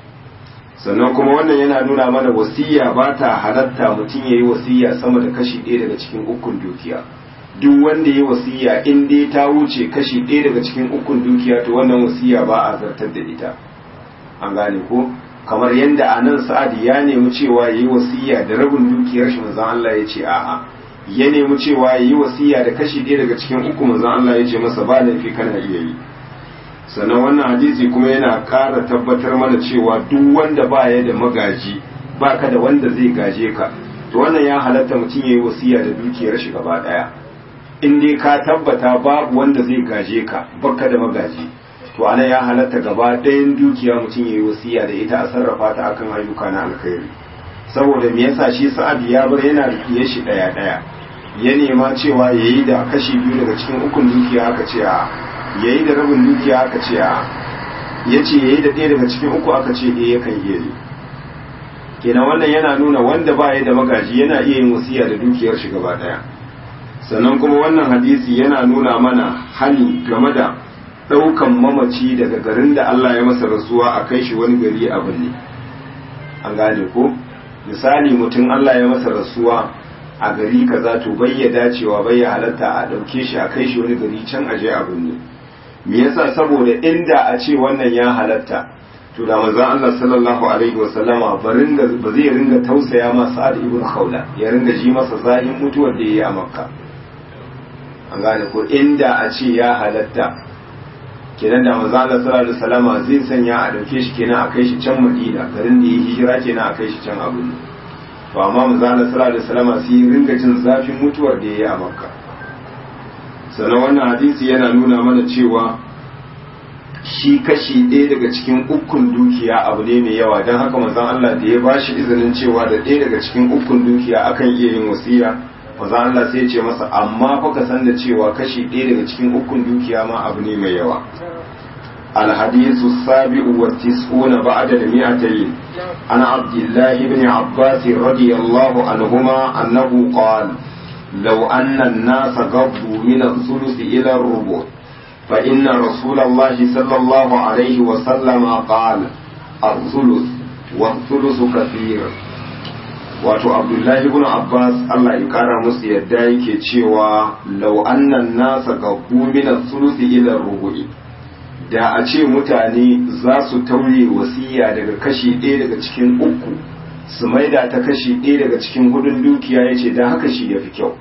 sannan kuma wannan yana nuna mana wasiya ba ta halatta mutum ya yi wasiya sama da kashi ɗaya daga cikin ukun dukiya duk wanda ya yi wasiya in dai ta wuce kashi ɗaya daga cikin ukun dukiya to wannan wasiya ba a zartar da ita an gane ko kamar yadda a nan sa'adi ya nemi cewa ya yi wasiya da rabin dukiyar shi manzon Allah ya ce a'a ya nemi cewa ya yi wasiya da kashi ɗaya daga cikin uku manzon Allah ya ce masa ba laifi kana iya yi sannan wannan hadisi kuma yana ƙara tabbatar mana cewa duk wanda ba ya da magaji ba ka da wanda zai gaje ka to wannan ya halatta mutum ya yi wasiya da dukiyar shi gaba ɗaya in dai ka tabbata babu wanda zai gaje ka baka da magaji to ana ya halatta gaba ɗayan dukiya mutum ya yi wasiya da ita a sarrafa ta akan ayyuka na alkhairi saboda me yasa shi sa'ad ya bar yana da shi ɗaya ɗaya ya nema cewa ya yi da kashi biyu daga cikin ukun dukiya aka ce a ya yi da rabin dukiya aka ce a ya ce ya yi da ɗaya daga cikin uku aka ce ɗaya yakan iya yi kenan wannan yana nuna wanda ba ya da magaji yana iya yin wasiya da dukiyar shi gaba ɗaya sannan kuma wannan hadisi yana nuna mana hani game da ɗaukan mamaci daga garin da Allah ya masa rasuwa a kai shi wani gari a binne an gane ko misali mutum Allah ya masa rasuwa a gari kaza to bai ya dacewa bai ya halatta a ɗauke shi a kai shi wani gari can aje a binne me yasa saboda inda a ce wannan ya halatta to da manzon Allah sallallahu alaihi wa sallama ba ringa ba zai ringa tausaya ma Sa'ad ibn Khawla ya ringa ji masa zahin mutuwar da yayi a Makka an gane ko inda a ce ya halatta kenan da manzon Allah sallallahu alaihi wa sallama zai sanya a dauke shi kenan a kai shi can Madina garin da yayi hijira kenan a kai shi can Abu to amma manzon Allah sallallahu alaihi wa sallama sai ringa jin zafin mutuwar da yayi a Makka sannan wannan hadisi yana nuna mana cewa shi kashi ɗaya daga cikin ukun dukiya abu ne mai yawa don haka manzon Allah da ya ba shi izinin cewa da ɗaya daga cikin ukun dukiya akan iya yin wasiya manzon Allah sai ya ce masa amma fa ka san da cewa kashi ɗaya daga cikin ukun dukiya ma abu ne mai yawa الحديث السابع والتسعون بعد المئتين عن عبد الله بن عباس رضي الله عنهما أنه قال لو أن الناس قضوا من الثلث إلى الربع فإن رسول الله صلى الله عليه وسلم قال الثلث والثلث كثير wato abdullahi ibn abbas allah ya kara musu yadda yake cewa law annan nasa gabu min thuluthi ila rubu'i da a ce mutane za su tauye wasiya daga kashi ɗaya daga cikin uku su maida ta kashi ɗaya daga cikin hudun dukiya ya ce da haka shi ya fi kyau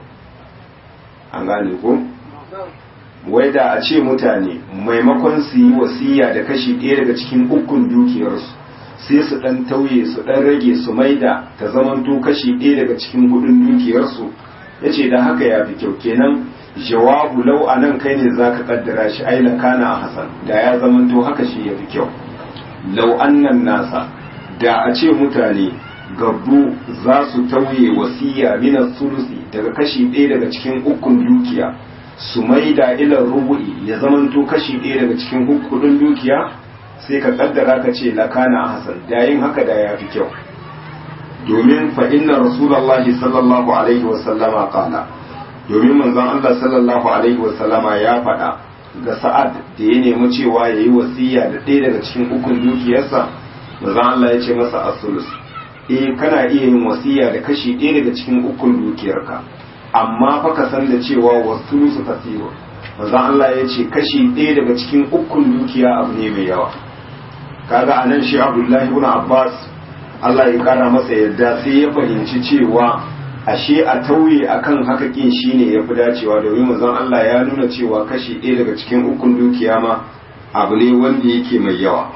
an gane ko wai da a ce mutane maimakon su yi wasiya da kashi ɗaya daga cikin ukun dukiyarsu sai su ɗan tauye su ɗan rage su maida ta zamanto kashi ɗaya daga cikin hudun dukiyarsu ya ce da haka ya fi kyau kenan jawabu lau a nan kai ne za ka kaddara shi ai kana a hasan da ya zamanto haka shi ya fi kyau lau annan nasa da a ce mutane gabbu za su tauye wasiya minas sulusi daga kashi ɗaya daga cikin ukun dukiya su maida ilar rubu'i ya zamanto kashi ɗaya daga cikin hudun dukiya sai ka kaddara ka ce lakana a hasan da yin haka da ya fi kyau domin fa inna rasulullahi sallallahu alaihi wasallama qala domin manzon Allah sallallahu alaihi wasallama ya faɗa ga sa'ad da ya nemi cewa yayi wasiya da ɗaya daga cikin ukun dukiyarsa manzon Allah ya ce masa asulus eh kana iya yin wasiya da kashi ɗaya daga cikin ukun dukiyarka amma fa ka san da cewa wasulusu kasiru manzon Allah ya ce kashi ɗaya daga cikin ukun dukiya abu ne mai yawa kaga anan shi Abdullahi ibn Abbas Allah ya kara masa yadda sai ya fahimci cewa ashe a tauye akan haka kin shine yafi dacewa domin manzon Allah ya nuna cewa kashi ɗaya daga cikin ukun dukiya ma abu ne wanda yake mai yawa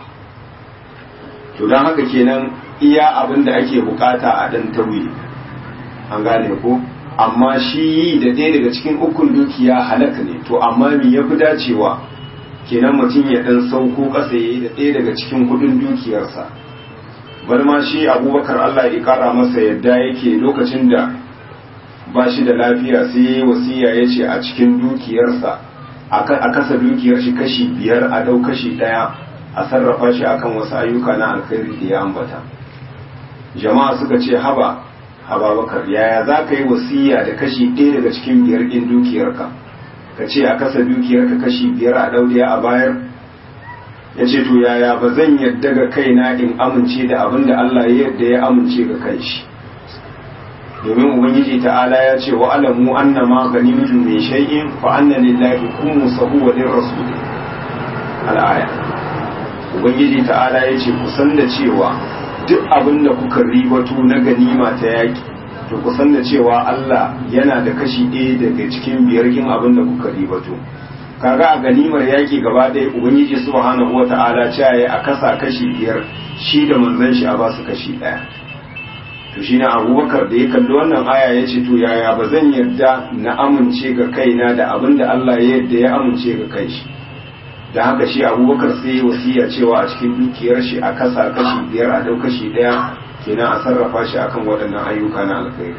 to don haka kenan iya abin da ake bukata a dan tauye an gane ko amma shi yi da ɗaya daga cikin ukun dukiya halaka ne to amma me yafi dacewa kenan mutum ya dan sauko ƙasa yayi da ɗaya daga cikin kudin dukiyarsa bar ma shi abubakar Allah ya kara masa yadda yake lokacin da ba shi da lafiya sai ya wasiya ya ce a cikin dukiyarsa a kasa dukiyar shi kashi biyar a dau kashi ɗaya a sarrafa shi akan wasu ayyuka na alkhairi da ya ambata jama'a suka ce haba haba bakar yaya za ka yi wasiya da kashi ɗaya daga cikin biyar ɗin dukiyarka ka ce a kasa dukiyarka kashi biyar a daudiya a bayar ya ce to yaya ba zan yadda ga kaina in amince da abin da Allah ya yadda ya amince ga kai shi domin ubangiji ta'ala ya ce wa alamu anna ma ganimtum min shay'in fa anna lillahi khumsahu wa lirrasul al-aya ubangiji ta'ala ya ce ku san da cewa duk abin da kuka ribato na ganima ta yaki to ku san da cewa Allah yana da kashi ɗaya daga cikin biyar kin abin da kuka ribato kaga a ganimar yaki gaba ɗaya ubangiji subhanahu wata'ala cewa a kasa kashi biyar shi da manzon shi a ba su kashi ɗaya to shi na abubakar da ya kalli wannan aya ya ce to yaya ba zan yarda na amince ga kaina da abin da Allah ya yarda ya amince ga kai shi da haka shi abubakar sai wasiya cewa a cikin dukiyar shi a kasa kashi biyar a dau kashi ɗaya kenan a sarrafa shi akan waɗannan ayyuka na alkhairi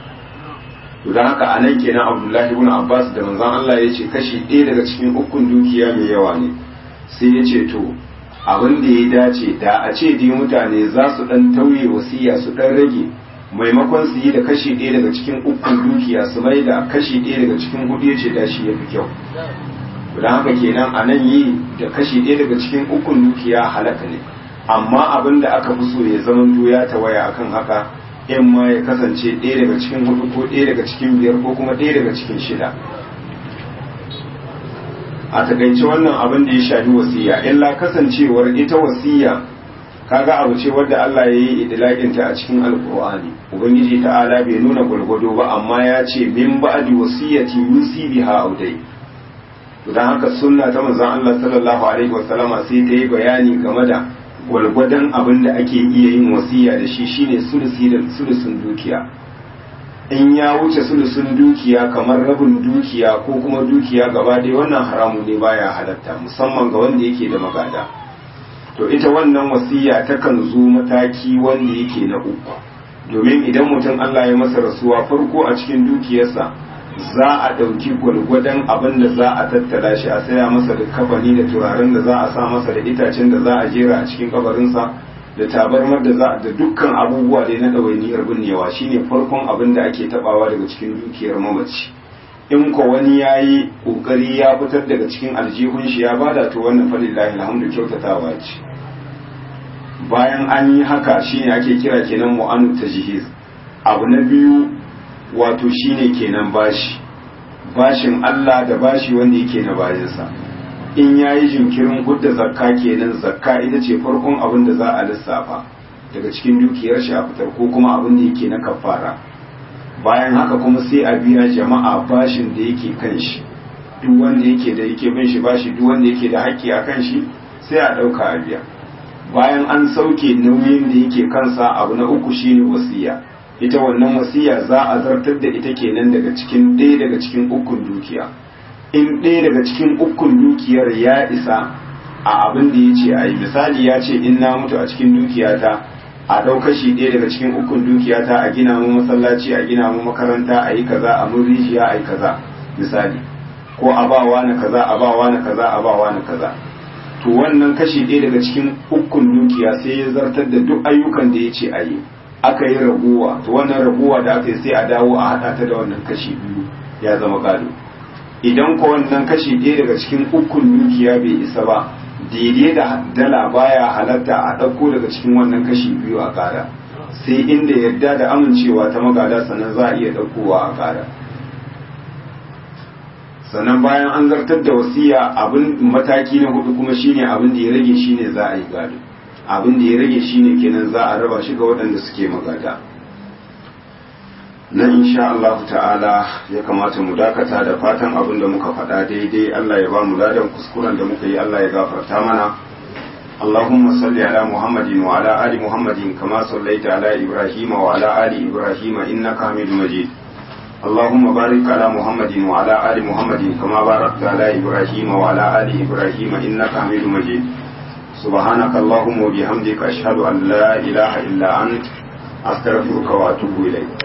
to dan haka anan kenan Abdullahi ibn Abbas da manzon Allah ya ce kashi ɗaya daga cikin ukun dukiya mai yawa ne sai ya ce to abin da ya dace da a ce dai mutane za su dan tauye wasiya su dan rage maimakon su yi da kashi ɗaya daga cikin ukun dukiya su mai da kashi ɗaya daga cikin hudu ya ce da shi ya fi kyau don haka kenan a nan yi da kashi ɗaya daga cikin ukun dukiya halaka ne amma abin da aka fi so ya zama ya tawaya akan haka in ma ya kasance ɗaya daga cikin hudu ko ɗaya daga cikin biyar ko kuma ɗaya daga cikin shida a takaice wannan abin da ya shafi wasiya illa kasancewar ita wasiya kaga abu ce wadda Allah ya yi idlaƙinta a cikin alƙur'ani ubangiji ta'ala bai nuna gwargwado ba amma ya ce min ba'di wasiyati yusi biha audai to dan haka sunna ta manzon Allah sallallahu alaihi wasallama sai ta yi bayani game da gwalgwadon abin da ake iya yin wasiya da shi shine sulusi da sulusun dukiya in ya wuce sulusun dukiya kamar rabin dukiya ko kuma dukiya gaba ɗaya wannan haramu ne baya halatta musamman ga wanda yake da magada to ita wannan wasiya takan zo mataki wanda yake na uku domin idan mutum Allah ya masa rasuwa farko a cikin dukiyarsa za a ɗauki gwalgwadon abin da za a tattala shi a saya masa da kafani da turaren da za a sa masa da itacen da za a jera a cikin kabarinsa da tabarmar da za da dukkan abubuwa dai na ɗawainiyar binnewa shine farkon abin da ake tabawa daga cikin dukiyar mamaci in ko wani ya yi ƙoƙari ya fitar daga cikin aljihun shi ya bada to wannan falillahi alhamdu kyautatawa ce bayan an yi haka shine ake kira kenan mu'anu tajhiz abu na biyu wato shine kenan bashi bashin Allah da bashi wanda yake na bayansa in yayi jinkirin hudda zakka kenan zakka ita ce farkon abin da za a lissafa daga cikin dukiyar shi a fitar ko kuma abin da yake na kafara bayan haka kuma sai a biya jama'a bashin da yake kan shi duk wanda yake da yake bin shi bashi duk wanda yake da haƙƙi a kan shi sai a ɗauka a biya bayan an sauke nauyin da yake kansa abu na uku shine wasiya ita wannan wasiya za a zartar da ita kenan daga cikin ɗaya daga cikin ukun dukiya in ɗaya daga cikin ukun dukiyar ya isa a abin da ya ce a yi misali ya ce in na mutu a cikin dukiyata a ɗau kashi ɗaya daga cikin ukun dukiyata a gina mu masallaci a gina mu makaranta a yi kaza a mun rijiya a yi kaza misali ko a ba wani kaza a ba wani kaza a ba wani kaza to wannan kashi ɗaya daga cikin ukun dukiya sai ya zartar da duk ayyukan da ya ce a yi aka yi raguwa to wannan raguwa da aka yi sai a dawo a haɗa ta da wannan kashi biyu ya zama gado idan ko wannan kashi ɗaya daga cikin ukun dukiya bai isa ba daidai da dala baya halatta a ɗauko daga cikin wannan kashi biyu a ƙara sai inda yarda da amincewa ta magada sannan za a iya ɗaukowa a ƙara sannan bayan an zartar da wasiya abin mataki na hudu kuma shine abin da ya rage shine za a yi gado abin da ya rage shine kenan za a raba shi ga waɗanda suke magada na insha Allah ta'ala ya kamata mu dakata da fatan abin da muka faɗa daidai Allah ya ba mu ladan kuskuren da muka yi Allah ya gafarta mana اللهم صل على محمد وعلى آل محمد كما صليت على إبراهيم وعلى آل إبراهيم إنك حميد مجيد اللهم بارك على محمد وعلى آل محمد كما باركت على إبراهيم وعلى آل إبراهيم إنك حميد مجيد سبحانك اللهم وبحمدك أشهد أن لا إله إلا أنت أستغفرك وأتوب إليك